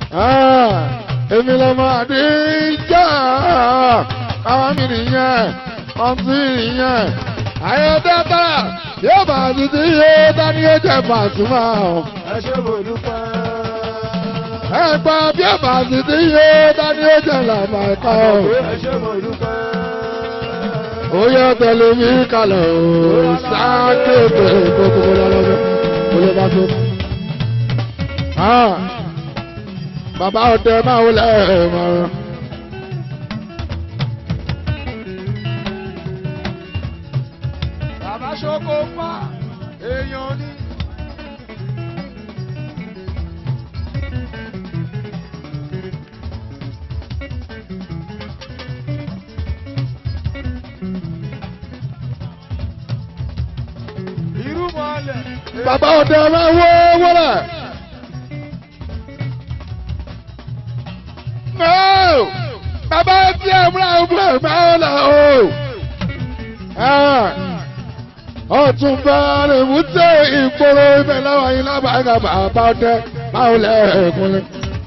èmi lọ́mọ àdíjà àwọn mi nìyẹn ọtí nìyẹn ayọ̀dẹ́ta yóò bá títí yóò dání ó jẹ Pasuma o. ẹ ṣé mo dúpẹ́. ẹgbà bí ó bá títí yóò dání ó jẹ làbàkà o. ẹ ṣé mo dúpẹ́. ó yẹ tẹ̀lé mi kalẹ̀ o sákéèké kókó lọ́lọ́dún kó lè bá tó. bàbá ọdẹ máa wọlé ẹ̀ mọ́. bàbá ṣoko pa èèyàn ní. irú mọ́lẹ̀. bàbá ọdẹ máa wọ wọlé. No! bàbá tí ẹ múra múra máa ń lọ o. ọ̀tún bá lè mú tẹ ìgboro ibẹ̀ láwọn yìí lábàága bàbá ọdẹ máa ń lẹ ẹ̀kúnlẹ̀.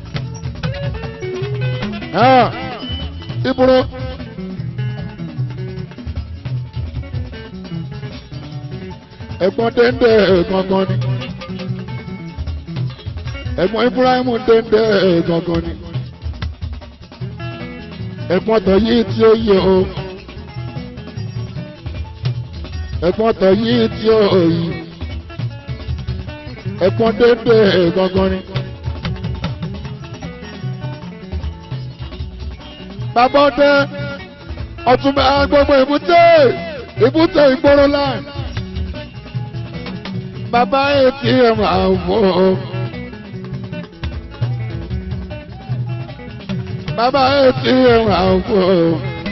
ìbúrò. ẹ̀gbọ́n déndé gangan ni ẹ̀gbọ́n Ibrahim déndé gangan ni ẹ̀gbọ́n tó yí tí ó yẹ o ẹ̀gbọ́n tó yí tí ó yí ẹ̀gbọ́n déndé gangan ni. bàbá ọdẹ ọtúnbẹ gbogbo ìbúté ìbúté ìgboro láì bàbá atm àwọ̀ bàbá atm àwọ̀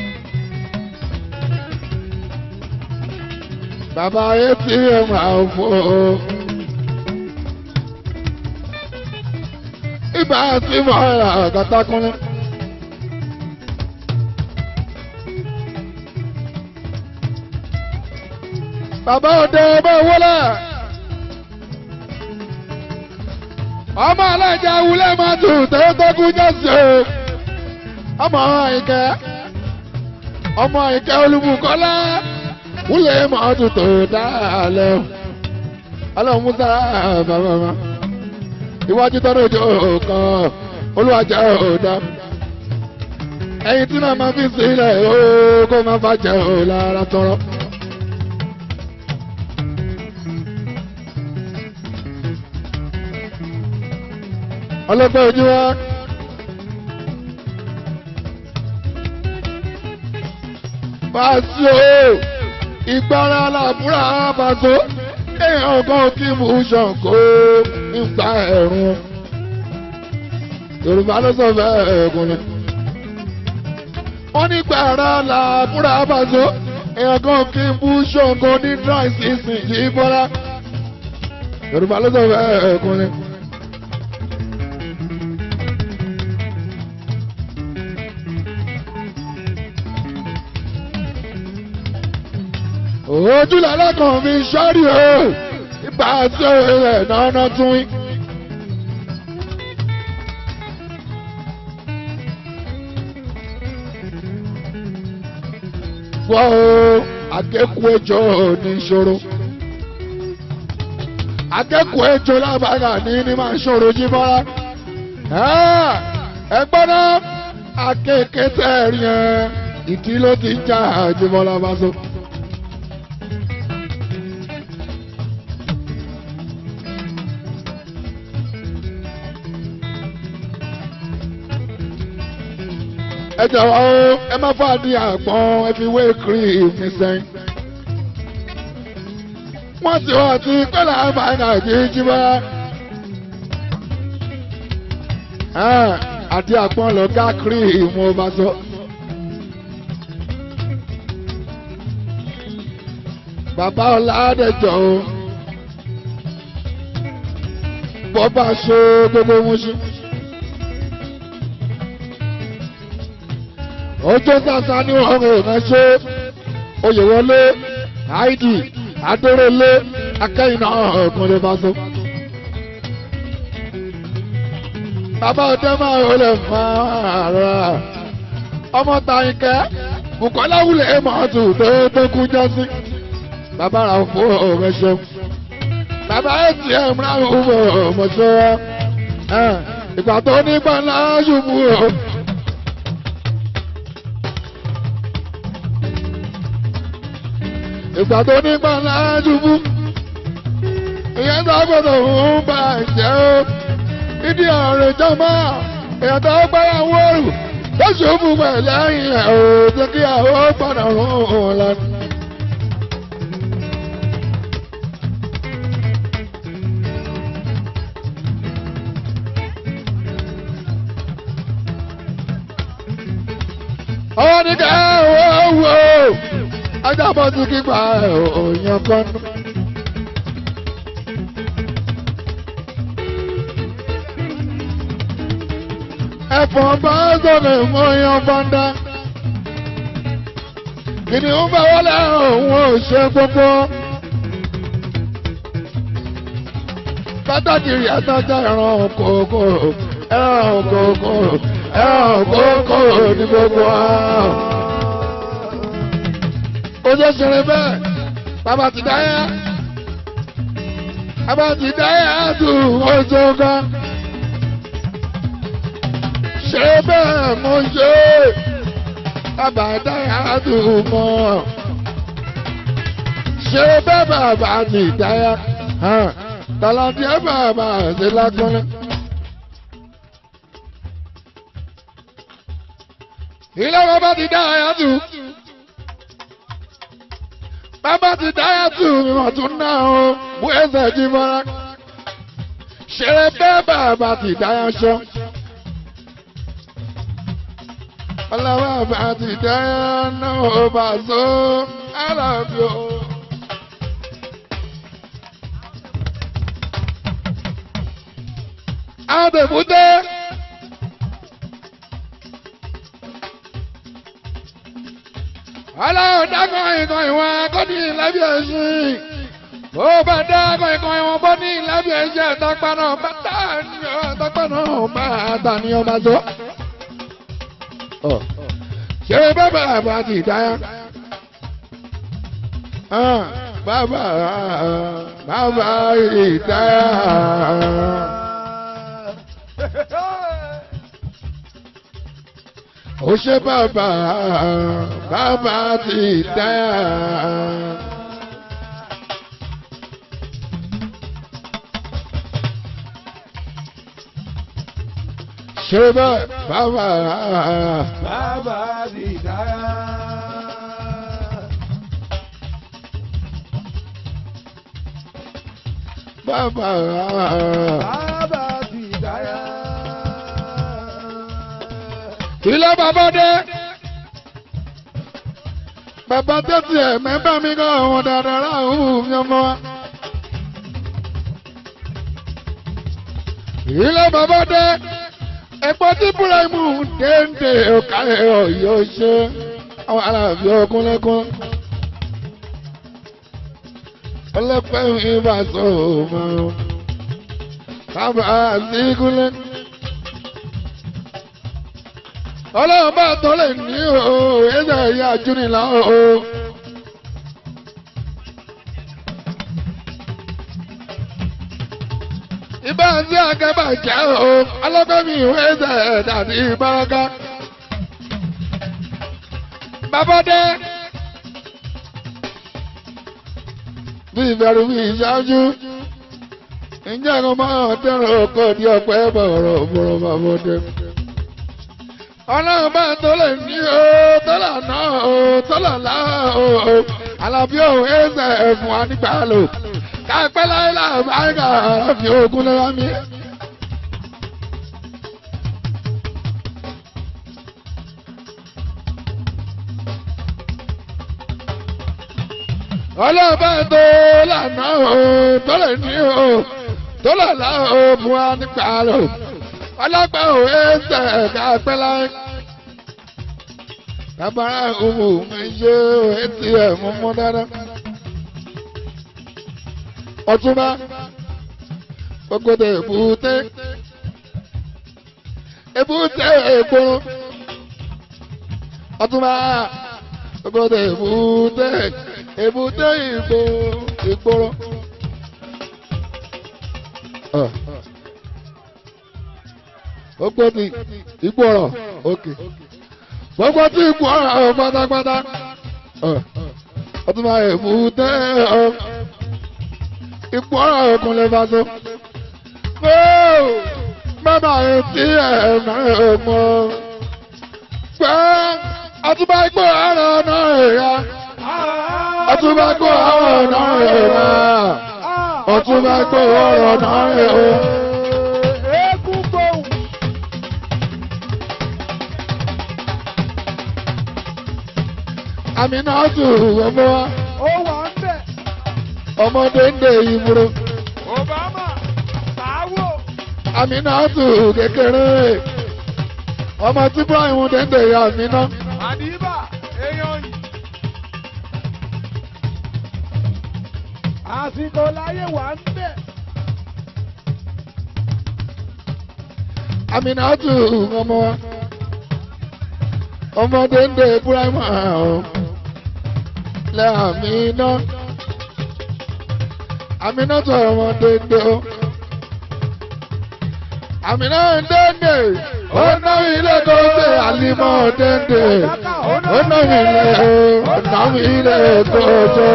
bàbá atm àwọ̀ ibà tí mo rà kàtàkùnrin. bàbá òde ọmọ wọlé. ọmọ alájà wulẹ̀ máa tún tẹ́tẹ́kù jẹ́sí o. ọmọ ìkẹ́ ọmọ ìkẹ́ olùbùkọ́lá wulẹ̀ máa tún tó dáálẹ̀ o. ọlọ́run musa bàbá ma iwájú tọ́nu ojú kan olùwàjà ọ̀dà ẹyin tí náà máa fi sílẹ̀ o kó máa fàjẹ́ o lára tọrọ. ọlọ́pàá ojú wa. Pàṣẹ o, ìgbára làbúrà pàṣẹ, èèyàn kan kí mú ṣàǹkó nígbà ẹ̀rùn. Yorùbá ló sọ bẹ́ẹ̀ ẹ̀kúnlẹ̀. Wọ́n ní gbàrà làbúrà pàṣẹ, èèyàn kan kí mú ṣàǹkó ní dry season yìí bọ́lá. Yorùbá ló sọ bẹ́ẹ̀ ẹ̀kúnlẹ̀. ojú lálẹ́kàn mi sọ́rí o ibà tí ó rẹ̀ náná tún yín. gbọ́ o akẹ́kọ̀ọ́ ẹjọ́ ní ìṣòro akẹ́kọ̀ọ́ ẹjọ́ lábàgà ní ní máa ń ṣòro jí mọ́ra ẹ gbọ́dọ̀ akẹ́kẹ́ tẹ̀rí ẹ ìdí ló ti ń jà àjùmọ̀lá bá so. ẹ jọ̀wọ́ o ẹ má fà ní àgbọn ẹ fi wé kiri mi sẹ́yìn. wọ́n ti wọ́n ti pẹ́lá àmàlà jíjí bá. àti àgbọn lọ ká kiri ìmú ọba sọ. bàbá ọ̀làdẹ̀jọ́ o bọ́ bá ṣe gbogbo wọn ṣe. ọjọ́ sàṣà ní ọ̀rọ̀ ìránṣẹ́ oyèwọlé àìdì adórólé akẹ́yìnà ọ̀gbọ̀nlé bá so. bàbá ọdẹ máa ń lè máa rà ọmọ Tàyìnkẹ́ Bùkọ́lá wulẹ̀ mọ́tò tó tó kú jọ́sí bàbá rà fún ọ̀rẹ́ ṣeun bàbá atm rà fún ọmọṣẹ́ ìgbà tó nígbà ńlá ṣubú o. ìgbà tó nígbà ńlá ṣubú ìyẹn tó gbọdọ̀ ń bà jẹ́ o ìdí ọ̀rẹ́ jọmọ́ èèyàn tó gbára wọ́ọ̀rù tó ṣubú pẹ̀lú ẹ̀yìn ẹ̀ o jẹ́ kí àwọn padà rún un lẹ́nu. ọwọ́ ní ká wọ́ wọ́ ajábọ̀ tí kígbà òyìn kan nù. ẹ̀fọn bá sọ̀rọ̀ mọ́ yan bọ́ndá. kìnìún bá wọlé òun ò ṣe gbogbo. pàtàkì rí àtàjà ẹran kòkó ẹran kòkó ẹran kòkó ní gbogbo wa. ó ṣe ṣeré bẹ́ẹ̀ bàbá ti dáyà bàbá ti dáyà dùn ó ṣe gan ṣe bẹ́ẹ̀ mo ṣe bàbá dáyà dùn mọ́ ṣe bẹ́ẹ̀ bàbá ti dáyà tàlàntì ẹ̀ bàbá ṣe lágbọ́nlé. ilé bàbá ti dáyà dùn bàbá ti dáyà dùn ìwọ̀n tún náà o bú ẹsẹ̀ jí mọ́ra ṣe bẹ́ẹ̀ bàbá ti dáyà ṣọ́ ọlọ́wọ́ bá ti dáyà náà bá so alábí o. Adèbúté. Ọlọ́run dákọ̀ ìkan ìwọ̀n akọ́ni ìlẹ́bí ẹ̀sìn. Ó bá dákọ̀ ìkan ìwọ̀n bọ́ ní ìlẹ́bí ẹ̀sìn ẹ̀tọ́pá náà bá tà ní ọ̀tọ́pá náà bá tà ní ọmọ tó ṣé bàbá àbá ti dáyà bàbá bàbá ìdáyà. ó ṣe bàbá bàbá ti dáyà. ṣe bàbá Bàbá ti dára. bàbá Bàbá ti dára. ilé bàbá dé bàbá tẹ́tí ẹ̀ mẹ́bà mi kọ́ ọ̀hún dáadáa láàrú mi ọmọ wa. ilé bàbá dé ẹ̀pọ̀ tí búrẹ́mù déńdé ọ̀kàlẹ̀ ọ̀yọ́ ṣe àwọn aláàbí ọkúnlẹ́kún. ọlọ́pẹ́ mi bá sọ ọmọ sábà sígúnlẹ̀. ọlọ́run bá tọ́ lè ní o ẹ̀sẹ̀ ìyá júnilá o. ibà ń sí akẹ́bà jẹ́ o ọlọ́gbẹ́mí ìwé ẹ̀sẹ̀ dàbí ìbáraka. Babade. Bí ìbẹ̀rù bí ìṣáájú. Ǹjẹ́ ẹ̀rọ máa tẹ̀rọ ọkọ̀ di ọ̀pẹ́ bọ̀rọ̀ bọ̀rọ̀ Babade. Ọlọ́run bá tó lè ní o, tó là náà o, tó là lá o. Àlàbí òun ẹ̀sẹ̀ ẹ̀fún wa nígbà lò. Káàpẹ́ láyé láàbá ẹ̀ka àfi ogun lọ́wọ́ mi. ọlọ́ọ̀bá tó lànà o tó lè ní o tó lè lá o fún wa nípa lò ọlọ́pàá ò ẹsẹ̀ ẹ̀ka pẹ́ láyé. Bàbára òwò mi ṣe etí ẹ̀ mú mú dáadáa. Ọtúnbá gbogbo èbúté èbúté ìgboro ọtúnba gbogbo èbúté èbúté ìgbò ìgboro. gbogbo ti ìgboro òkè gbogbo ti ìgboro pátápátá ọtúnba èbúté ìgboro òkùnlé faso. Bàbá yẹn tí ẹ̀ máa mọ̀ pé ọtúbà gbọ́ ọ̀rọ̀ náà ẹ̀yà ọtúbà gbọ́ ọ̀rọ̀ náà ẹ̀yà ọtúbà gbọ́ ọ̀rọ̀ náà ẹ̀yà. Eégún gbòòwò. àmì náà tù ọmọ wa Ó wà ń bẹ̀. ọmọdé ń dè ìmúro Obama. Sáwò. àmì náà tù kékeré ọmọ tí Ibrahim dẹ́ndé ya àmì náà. Àdìbà. Èèyàn yìí. Àsìkò láyé wà ń bẹ̀. Aminatu ọmọ wa ọmọdé ń dé Ibrahim ọ̀hún lẹ Amina Aminatu ọmọdé ń dé o Amina ń dénde ó ná ilé tó ṣe àlímọ́ dénde ó ná ilé ó ná ilé tó ṣe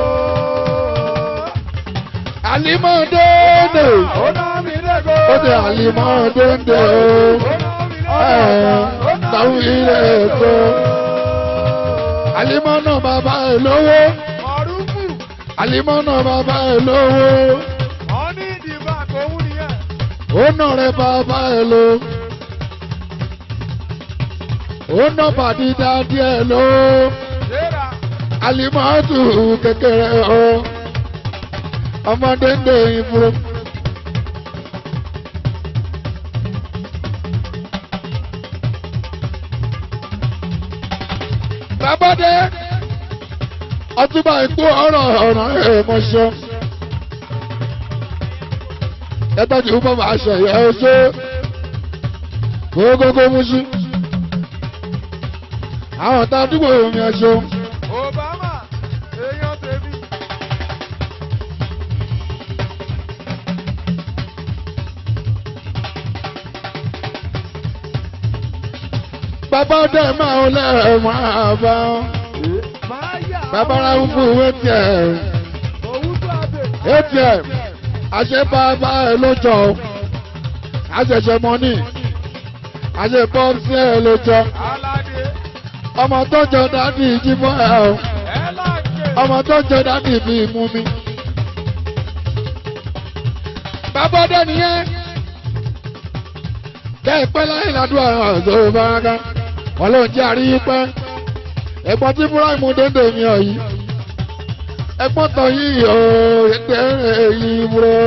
àlímọ́ dénde Ó ná mi lẹ́gọ̀. ó ṣe àlímọ́ dénde o táwọn ilé ẹ̀kọ́. Àlímọ́ náà bàbá ẹ̀ lówó. Mọ̀rúkù. Àlímọ́ náà bàbá ẹ̀ lówó. Wọ́n ní ìdìbò àkóhùn nìyẹn. Ó nà rẹ̀ bàbá ẹ̀ ló. Ó nà bàdí dáadé ẹ̀ ló. Léra. Àlímọ́ tù kékeré o. Ọmọdé ń dè ìfúró. Bàbáde ọtúbà ikú ọ̀rọ̀ ọ̀rọ̀ ẹ̀mọ́ṣọ́. Ẹtọ́jú bọ́ máa ṣẹ̀yẹ ọṣọ́. Gbogbogbò muṣu. Àwọn ọ̀tá àdúgbò omi ẹ̀ṣọ́. Obama. Èèyàn tèmi. Bàbá ọdẹ máa ń lẹ́ẹ̀mọ́ àbá. Máa yà. Bàbá ra ń fún ATM. Òwú tó àbẹ̀. ATM. Àṣẹ bàbá ẹ̀ ló jọ. Àṣẹṣẹ mọ́nì. Àṣẹ pọ́ńsì ẹ̀ ló jọ. Aládé. Ọmọ tó jọ dádì jímọ̀ ẹ̀ o. Ẹ láǹkè. Ọmọ tó jọ dádì bí mú mi. Bàbá ọdẹ nìyẹn. Bẹ́ẹ̀ pẹ́ láyé ládùúgbò àwọn ọ̀ṣọ́ báraká. Wọ́n ló ń jẹ́ àríyí pẹ́. Ẹ̀gbọ́n tí Búráìmù dédé mi ọ̀ yìí. Ẹ̀gbọ́n tọ̀ yìí ò ètè yìí búrọ́.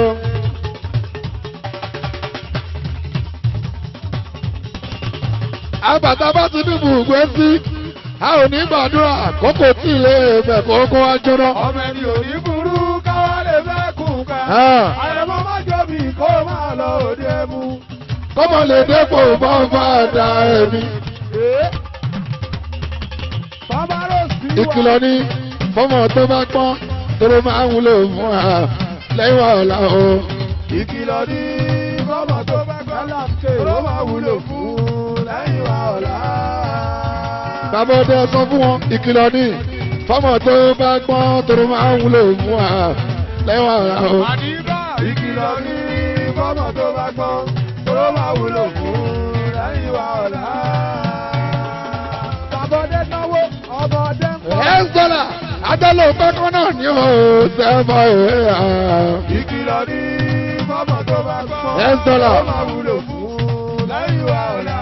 Àbàtà bá ti dìbò gbé sí. A ò ní gbàdúrà kókò tí ilé ẹ̀fẹ̀ kókó wá jóná. Ọmọ ẹni ò ní burú káwá lè fẹ́ kùn ká. Ah. Àyẹ̀mọ́ má jọ̀bi kó máa lọ òde mu. Kọ́mọ lè dépò bọ́ǹfà dà ẹ̀mí. Ee. Bàbá Rose wà. ìkìlọ̀ ní fọ́mọ tó bá pọ́n tóró máa ń wúlò fún wa lẹ́yìn ọ̀la o. Ìkìlọ̀ ní bọ́mọ̀ tó bá gbọ́ láǹkè ló máa wúlò fún lẹ́yìn wa ọ̀la. bàbá ọdẹ sọ fún wọn ìkìlọ̀ ní fọ́mọ tó bá pọ́n tóró máa ń wúlò fún wa lẹ́yìn ọ̀la o. Àdìbà. Ìkìlọ̀ ní bọ́mọ̀ tó bá gbọ́ ló máa wúlò fún lẹ́yìn wa ọ̀la. Bàbọ̀dé náwó, ọmọdé ń pọ̀. ẹ̀ ń sọ̀rọ̀ adálò pẹ́kọ́ náà ní o sẹ́fọ̀ ẹ̀ Ìkìlọ̀ ní bọ́mọ̀ tó bá gbọ́ Ẹ sọ́lá. ló máa wúlò fún lẹ́yìn wa ọ̀la.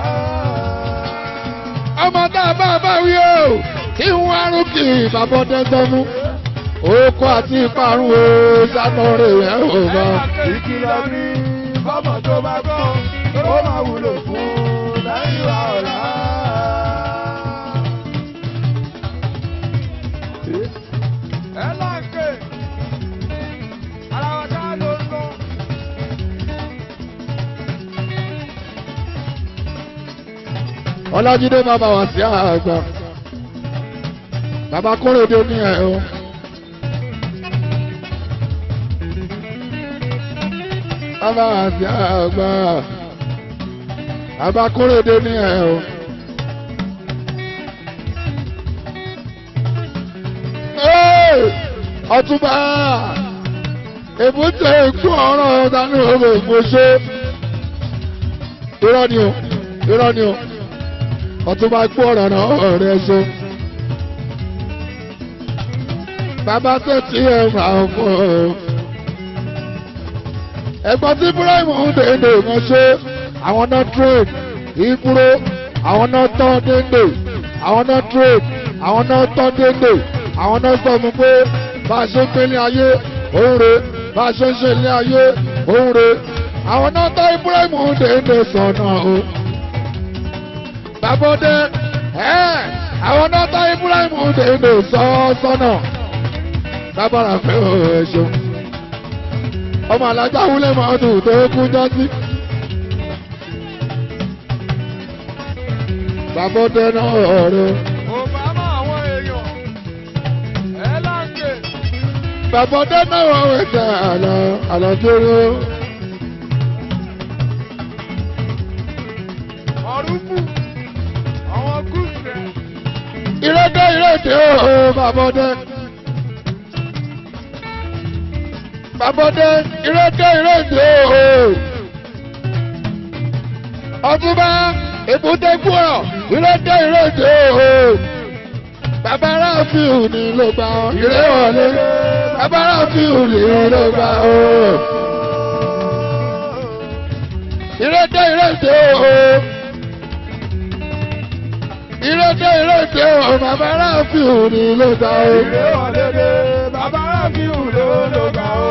ọmọ tá a bá bá wí o kí n wá rúkì bàbá ọdẹ sọ fún oko àti ìparun o sátọrẹ ẹ ò bá. Ìkìlọ̀ ní bọ́mọ̀ tó bá gbọ́ ló máa wúlò fún lẹ́yìn wa ọ̀la. Ẹ láǹkè, ara wa dá ló ń lọ. ọlájídé bàbá wà sí àgbà bàbá kórèdé ní ẹ̀ o. bàbá wà sí àgbà bàbá kórèdé ní ẹ̀ o. ọtúbà èbúté ikú ọ̀rọ̀ dání òwe ìgbésẹ̀ irọ́ ni o irọ́ ni o ọtúbà ikú ọ̀rọ̀ náà ọ̀rẹ́ ṣe. bàbá tẹ̀sí ẹ̀ máa fọ́ ọ. ẹ̀gbọ́n tí Ibrahim ń dèndé kan ṣe àwọn náà trade ìkúrò àwọn náà tán déndé àwọn náà trade àwọn náà tán déndé àwọn náà sọ fún pé bá a ṣe ń pélé ayé òun rè bá a ṣe ń ṣe ilé ayé òun rè àwọn náà tán Ibrahim ń dèndé sọ̀nà o. Bàbọ́dé ẹ̀ àwọn náà tán Ibrahim ń dèndé sọ́nà sábàrà pé ó ẹ ṣeun. ọmọ alájà wúlẹ̀ máa dùn tó kún jọ́sí. Bàbọ́dé náà ọ̀rẹ́. Obama àwọn èèyàn ẹ láǹkè. Bàbọ́dé náà wọ́n wẹ̀ tẹ̀ àlọ́ àlọ́ dúró. Ọ̀rùnkù àwọn gúúsẹ̀. Ìrèdè ìrèdè ooo Bàbọ́dé. Bàbọ́dé ìrèdè ìrèdè ooo. Ọtúbá èbúté gbúrọ̀ ìrèdè ìrèdè ooo. Bàbá Ráfíù ni ló gbà ọ́ ìrè wọlé. Bàbá Ráfíù ni ló gbà ọ́. Ìrèdè ìrèdè ooo. Ìrèdè ìrèdè ooo. Bàbá Ráfíù ni ló gbà ọ́. Ìrè wọlédè bàbá Ráfíù ló ló gbà ó.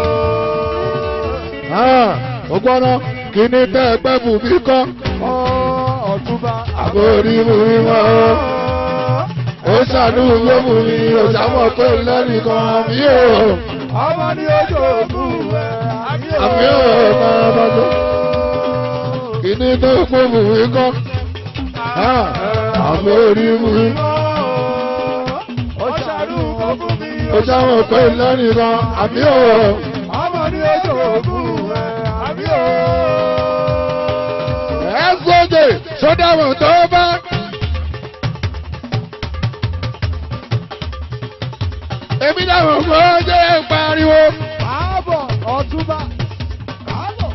ó gbọ́dọ̀ kí ni tẹ́ ẹ pẹ́ bù mí kọ́. Ọ ọ̀túnba Àbórí mú mi mọ́ ó. Ó ṣàánú lómù mi, ó ṣàmọ̀ pé lẹ́nìkan mi ò. Ọmọ ní ojú òkú ẹ̀ àmì ò. Àmì ò máa bá tó. Kí ni tẹ́ ẹ pẹ́ bù mí kọ́. Àbórí mú mi. Ó ṣàánú òkú mi. Ó ṣàmọ̀ pé lẹ́nìkan àmì ò. Ọmọ ní ojú òkú ẹ̀ àmì ò. Ẹ sóde sódàmọ̀ tó bá. Èmi dáhùn fún ọjọ́ ẹ̀ pariwo. Ààbọ̀ ọ̀túnba. Ààbọ̀.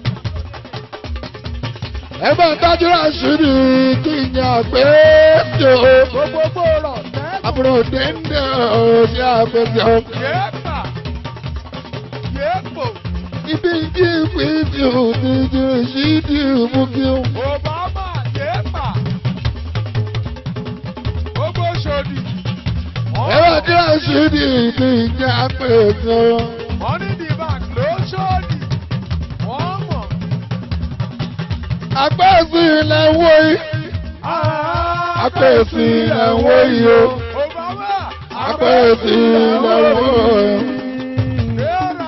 ẹ bá ń tájú àṣírí kí n yà pé tó Gbogbo rọ̀ tẹ́lẹ̀. àbúrò dénde ò ṣe àpèjọ Yéèpà. Yéèpò. ibi jí fídíò ti ju ṣídìí mú kí n. Obama yéèpà. Gbogbo ṣòdì. ẹ bá tí àṣírí kí n yà pé tó. Money the bank ló ṣòdì. Wọ́n mọ̀. àpèsè ilẹ̀ ń wó yìí àpèsè ilẹ̀ ń wó yìí o Obama. àpèsè ilẹ̀ ń wó yìí. Kéèrà.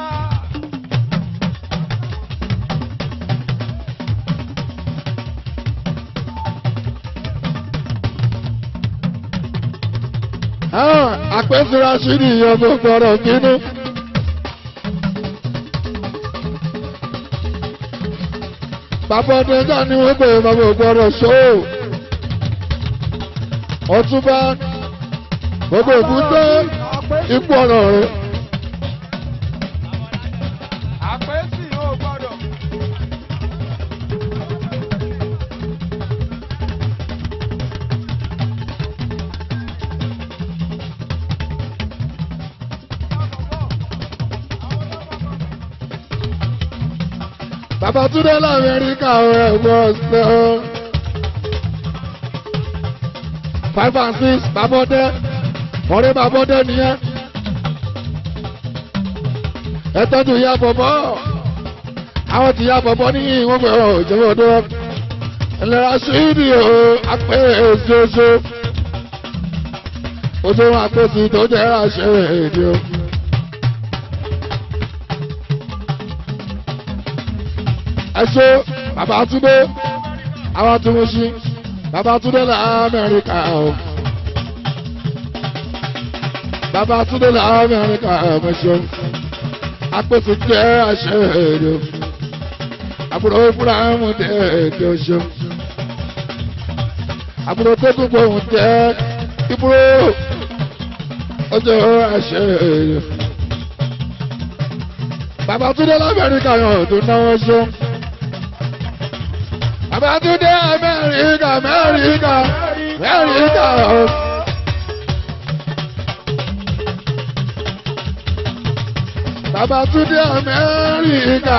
àpèsè àṣírí yẹn tó gbọdọ̀ kínú. bàbá ọdẹjà ni wọ́n pè bàbá ògbọ́dọ̀ ṣó ọtúbá gbogbo òkúté ipò ọ̀nà rẹ̀ Àpèsì ò gbọ́dọ̀. bàbá túndé lamẹ́ríkà rẹ̀ wọ́n ṣe ọ́ five and six bàbá ọdẹ ọ̀rẹ́ bàbá ọdẹ nìyẹn ẹ tọ́jú ìyá bọ̀bọ̀ àwọn tí ìyá bọ̀bọ̀ ní ìwọ̀n pẹ̀ ọ́ ìjọba ọdún ẹlẹ́ra ṣídìí o apẹ́ èsoso oṣù àpèsè tó jẹ́ àṣẹ èdè o. ẹṣọ bàbá túndé àwọn tó ń ṣí Babátúndé la Amẹ́ríkà o. Babátúndé la Amẹ́ríkà ọmọ ṣeun. Apèsè jẹ́ àṣẹ èdè. Àbúrò Fúlàmù dé èdè ṣeun. Àbúrò tó kún gbòòhùn jẹ́ ìbúrò ọjọ́ àṣẹ èdè. Babátúndé la Amẹ́ríkà yàn tó náwó ṣeun. Babátúndé Amẹ́ríkà Amẹ́ríkà Amẹ́ríkà o. Babátúndé Amẹ́ríkà.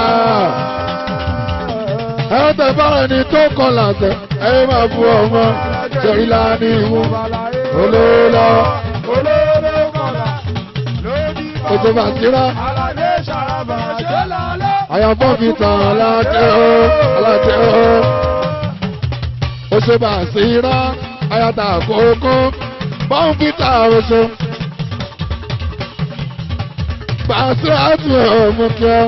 Ẹ tẹ bára ni tó kọ làtẹ, ẹ máa fún ọmọ torí láàánú ìmú. Olóòlọ́ olóró kọlà lórí ètò bàtírá. aládé ṣàràbà ṣe lálẹ́. Àyànfọ́ fi tàn aládé o, aládé o. Oṣù bàṣírá, àyàtà àkókò, bọ́ǹfìtà oṣù. Bàṣírá tún ọmọ kí ọ.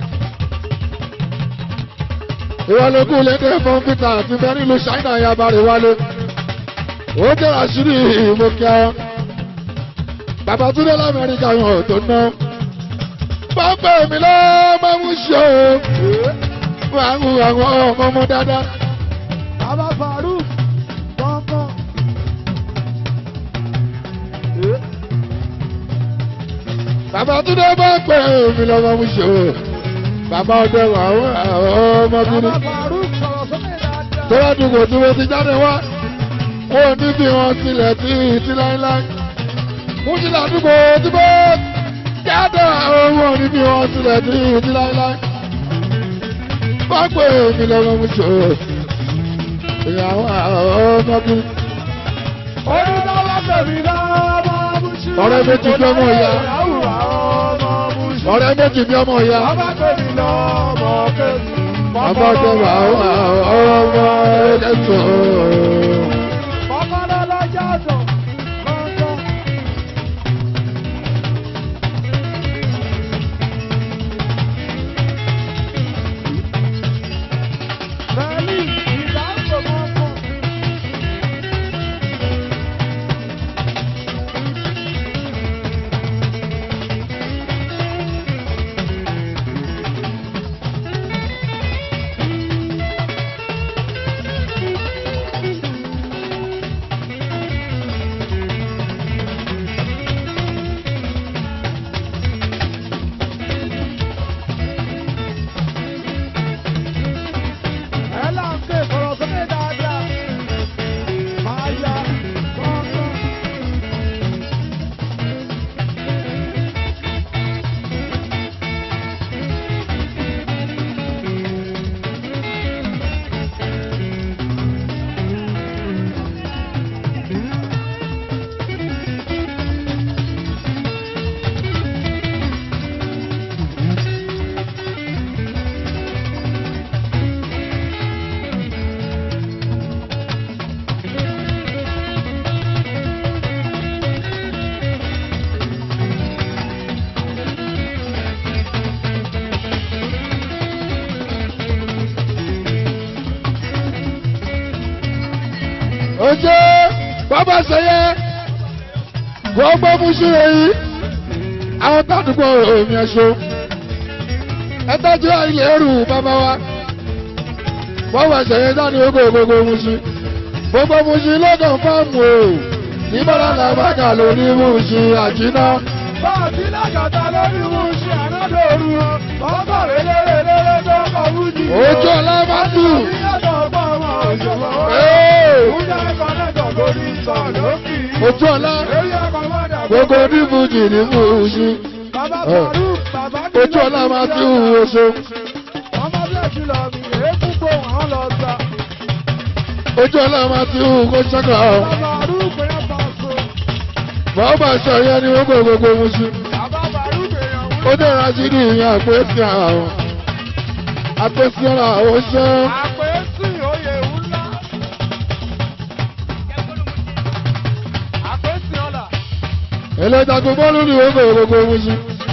Ìwọlógún lédè bọ́ǹfìtà àti bẹ́ẹ̀ nílùú Ṣáínà yabarè wálé. Ó jẹ́ àṣírí ìmọ̀kíá. Babátúndé l'Amẹ́ríkà yàn tó ná. Pápá mi lọ máa ń ṣe o. Máa ń àwọn ọmọ ọmọ dáadáa. Bàbá Faruk kọ̀ọ̀kan. Babátúndé bá pè mí lọ máa ń ṣe o. Bàbá ọdẹ wà àwọn ọmọ gidi. Bàbá Faruk sọ̀rọ̀ sókè dáadáa. Tọ́lá dùgbò tí mo ti jáde wá. Wọ́n ní bí wọ́n sílẹ̀ tí ìtí láíláí. Mo ti làdúgbò tí mo jáde àwọn wọ́n ní bí wọ́n sílẹ̀ tí ìtí láíláí. Bá pè mí lọ máa ń ṣe o. Ìyàwó ọmọ gidi. Onídàlá tẹ̀mí lọ́mọ Bùsí. Ọ̀rẹ́ méjì bí ọmọ ìyá. Ìyàwó ọmọ Bùsí. Ọ̀rẹ́ méjì bí ọmọ ìyá. Bàbá tẹ̀mí lọ́mọ Kẹ́sì. Bàbá ọjọ́ wà ọmọ ẹ̀ẹ́dẹ́sọ̀. Kọ́kọ́rọ́ lọ́jà sọ̀ kọ̀ọ̀kan. Bẹ́ẹ̀ni ìdáǹkò kọ̀ọ̀kan. Ẹ là ń ké sọ̀rọ̀ sókè dáadáa. Máa ya kọ̀ọ̀kan. Oje bàbá sẹ́yẹ wọ́n gbọ́ fún ṣúre yìí àwọn tàdúgbò omi ẹ̀ṣọ́ ẹ tọ́jú ilé ẹrù bàbá wa bàbá sẹ́yẹ dání ogo gbogbo musu gbogbo musu lọ́gàn fáàmù o níbọ̀lá làbàkà lórí musu àjínà Bọ́ọ̀sì lágàtà lórí Bùsí ànádòru. Ọkọ̀ réléréléré tó kọ̀ Bùsí. ojú ọlá bá tù Ìyàtọ̀ ọgbọ́n ọmọ òṣèlú. Ee, Oúnjẹ kọ́nẹ́tọ̀ lórí ìtọ̀ lókì. ojú ọlá Eré ọkọ̀ mọ́dà gbogbo onífújì ní musu Bàbá Ẹ. Faruk, bàbá mi ojú ọlá máa ti hù oṣù Ọmọ bílẹ̀kì lọ mi, èékú kó wọn lọ gbà. ojú ọlá máa ti hù kó ṣẹ́kọ̀ ọ́. Bàbá Faruk yẹn bá so. bàbá sẹ́yẹ ní gbogbo gbogbo musu. Bàbá Faruk èèyàn wú. ó dára sí ní ìyẹn àpèsè àwọn àpèsè ọ̀rọ̀ àwọn ṣẹ́ Àpèsè oyè ńlá. Àpèsè ọ̀la. ẹlẹ́dàgbọ́ bọ́ọ̀lù ní gbogbo gbogbo musu.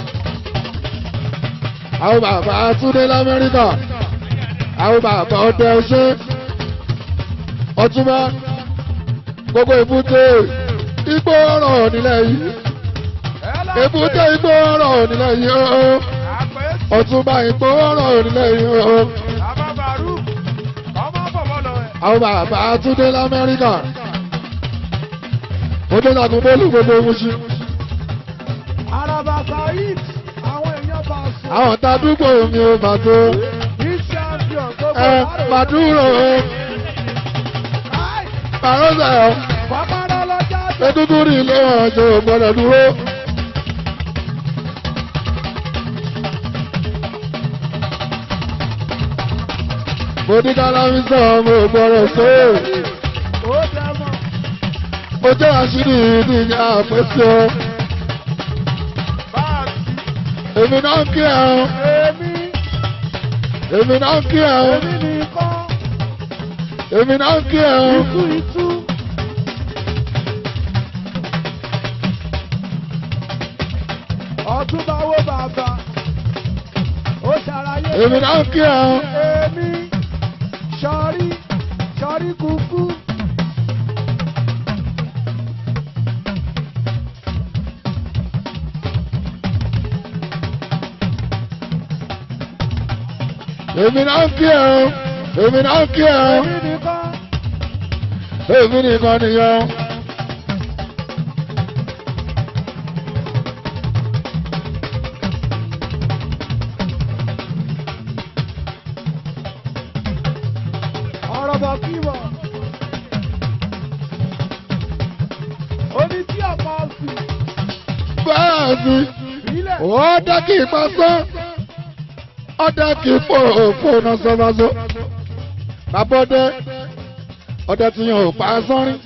àwọn bàbá Túndé l'Amẹ́ríkà àwọn bàbá ọdẹ ṣe ọtúnbá gbogbo èbúté igbó ọ̀rọ̀ nílẹ̀ yìí èbúté igbó ọ̀rọ̀ nílẹ̀ yìí ó ọtúnbá igbó ọ̀rọ̀ nílẹ̀ yìí ó àwọn bàbá túndé lamẹ́ríkà ó dé lágùn bọ́ọ̀lù gbogbo muṣi Araba Saheed, àwọn èèyàn bá sùn. àwọn tàdúgbò mi ò mà tó Ní champion tó ẹ màdúró Káì, màrọ́sà Bàbára lọ́jà tó. ẹdúdú rí ilé ọjọ́ gbọ́dọ̀ dúró. mo ní kálámi sọ mo gbọ́dọ̀ sọ Ó dẹ̀ mọ̀. mo jẹ́ àṣírí ní àpèsè ọ Báàsì, èmi náà ń kí ẹ ọ èmi, èmi náà ń kí ẹ ọ èmi nìkan, èmi náà ń kí ẹ ọ. itú itú. Ọ̀túnba wo bàbá, ó ṣàlàyé. èmi náà ń kí ẹ ọ. Èmi, sọrí, sọrí kúkú. èmi náà ń kí ẹ ọ. èmi náà ń kí ẹ ọ. Èmi nìkan, èmi nìkan nìyẹn. ọ̀rọ̀ bọ̀ kí wọ̀. Oní tí ọ̀pọ̀ sì bẹ́ẹ̀ ni. sílẹ̀. ó dá kí ipa sán ó dá kí ipò fóònù sọ́sọ́sọ́ bàbá ọdẹ ọdẹ tí yàn ò pa sánrín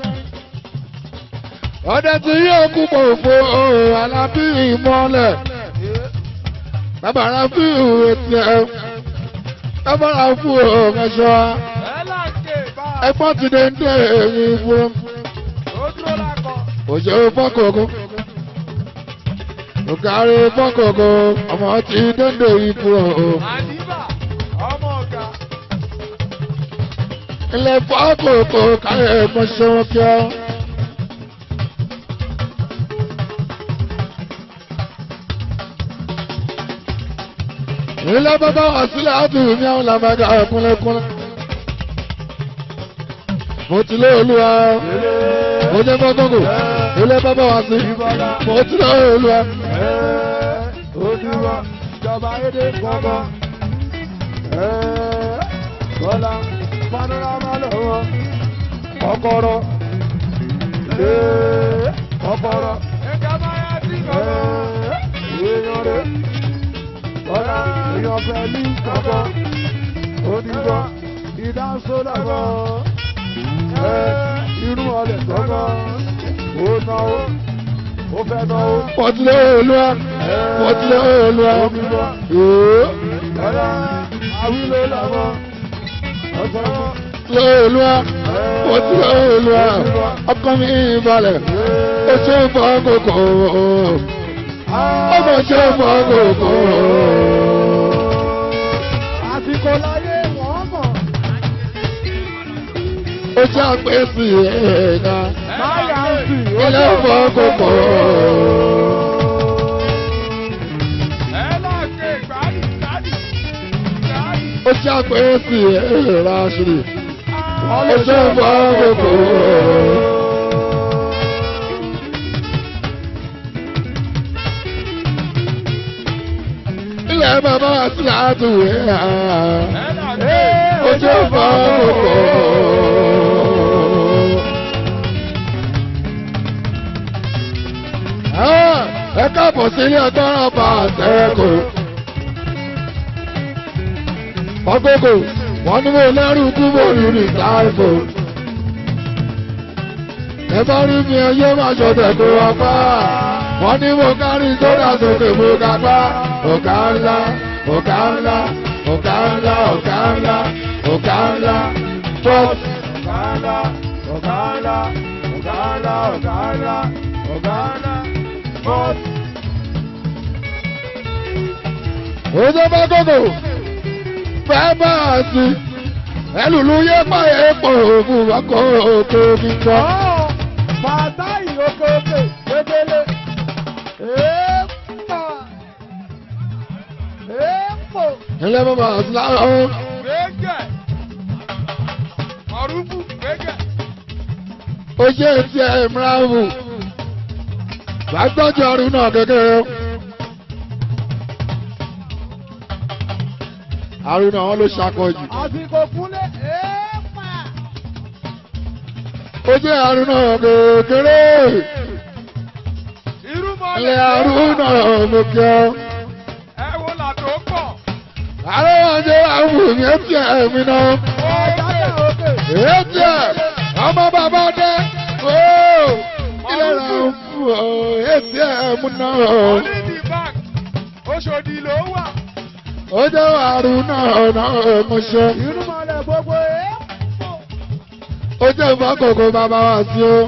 ọdẹ tí yóò kú pò fo alábí ìmọ̀lẹ̀ bàbá ara fi ètì ẹ̀ bàbá ara fún ọ̀gẹ̀ṣọ́ Ẹ láǹkè bá a. ẹgbọ́n ti dé ń dé èyí fún Ó dúró lákọ̀. òṣèré fọ́kọ̀ọ̀kọ̀ òkàrí fọ́kọ̀ọ̀kọ̀ ọmọ ti dénde ikú ọ̀ Àdìbà, ọmọ ọ̀gá. ilẹ̀ fọ́kọ̀ọ̀kọ̀ káyọ̀ ẹ̀gbọ́n ṣẹ́wọ́n kí ọ́. ilé bàbá wà sílẹ̀ àti ìní àwọn làbàgà ẹ̀kúnlẹ̀kúnlẹ̀. mo ti lé olúwa mo jẹ́ fọ́kọ̀ọ̀kọ̀ ilé bàbá wà sí mo ti lé olúwa. Ojúbọ, ìjọba èdè gbọ́ngàn. Bọ́lá, panorama lọ́wọ́. Kọ́kọ́rọ́. Kọ́kọ́rọ́. Ẹ̀ka máa yá sí kọ́kọ́. Èèyàn rẹ̀. Bọ́lá, èèyàn pẹ̀lú kọ́kọ́. Ojúbọ, ìdánsó lọ́wọ́. Irú ọlẹ̀ kọ́kọ́. Ó náwó. Ó fẹ́ náwó. mo ti lé olúwa mo ti lé olúwa. Èé. Àwílé lọ́wọ́. Ọ̀sán. lé olúwa mo ti lé olúwa ọkọ mi balẹ̀ ó ṣe ń fọ́ kòkó ọmọ ṣe ń fọ́ kòkó. Àsìkò láyé wọ́n mọ̀. ó ṣe àpèsè ẹ̀ka Máyà ń sì. ilé fọ́ kòkó. Ẹ láàgbé ìgbàdì ìgbàdì ìgbàdì. ó ṣe àpèsè ẹ̀ka ṣìrì ó ṣe ń fọ́ kòkó. ilé bàbá wa sí àtúwé hàn. Ẹ láàgbé. ojú ọ̀fọ̀ kòkó. ẹ káàbọ̀ sí ilé ọgbọ́n bá àtẹ́kù. ọgógó wọ́n ní mo lẹ́rù kúbò lórí táìfò. ẹ bá rí mi ẹyẹ máa ṣọ̀tẹ̀ kó wá pa. wọ́n ní mo kárí sódà sókè mo ga pa. ọ̀gá ńlá ọ̀gá ńlá ọ̀gá ńlá ọ̀gá ńlá ọ̀gá ńlá trọ́ọ̀tì. Ọ̀gáńlá, ọ̀gáńlá, ọ̀gáńlá, ọ̀gáńlá, ọ̀gáńlá, bọ́ọ̀sì. Ojú bá gògò fẹ́ bá a sí ẹlùlù yé pa èèpọ̀ òfin wákò òkè mi gbọ́. Ọ̀ bàtà ìyókòkè gbẹdẹlẹ. Èèpà. Èèpò. ilé bàbá àtúláwọ̀ Gbẹ́gẹ̀. Ọ̀rùbù gbẹ́gẹ̀. ó jẹ́ ti ẹ̀ mìíràn gbàgbọ́jọ ọdún náà kékeré. àrùn náà wọn ló ṣàkọjù. Àsìkò kúnlẹ̀ èèpà. ó jẹ́ àrùn náà kékeré. Irú mọ́lẹ̀. ilé àrùn náà mo kí ọ. Ẹ wo làdó pọ̀. àrùn wọn jẹ́ àwọn mi ẹ̀ tiẹ̀ ẹ̀mí náà. Ọ̀gájà òkè. èyí tiẹ̀ ọmọ bàbá dé. ooo ilé rà ń fún ọ èyí tiẹ̀ ẹ̀mú náà. Onídìí bank. Oṣòdì ló wà. ó jẹ́ àrùn náà náà mo ṣe. Irú mọ́lẹ̀ gbogbo èèpò. ó jẹ́ ìfọ́kòkò bàbá wa sí o.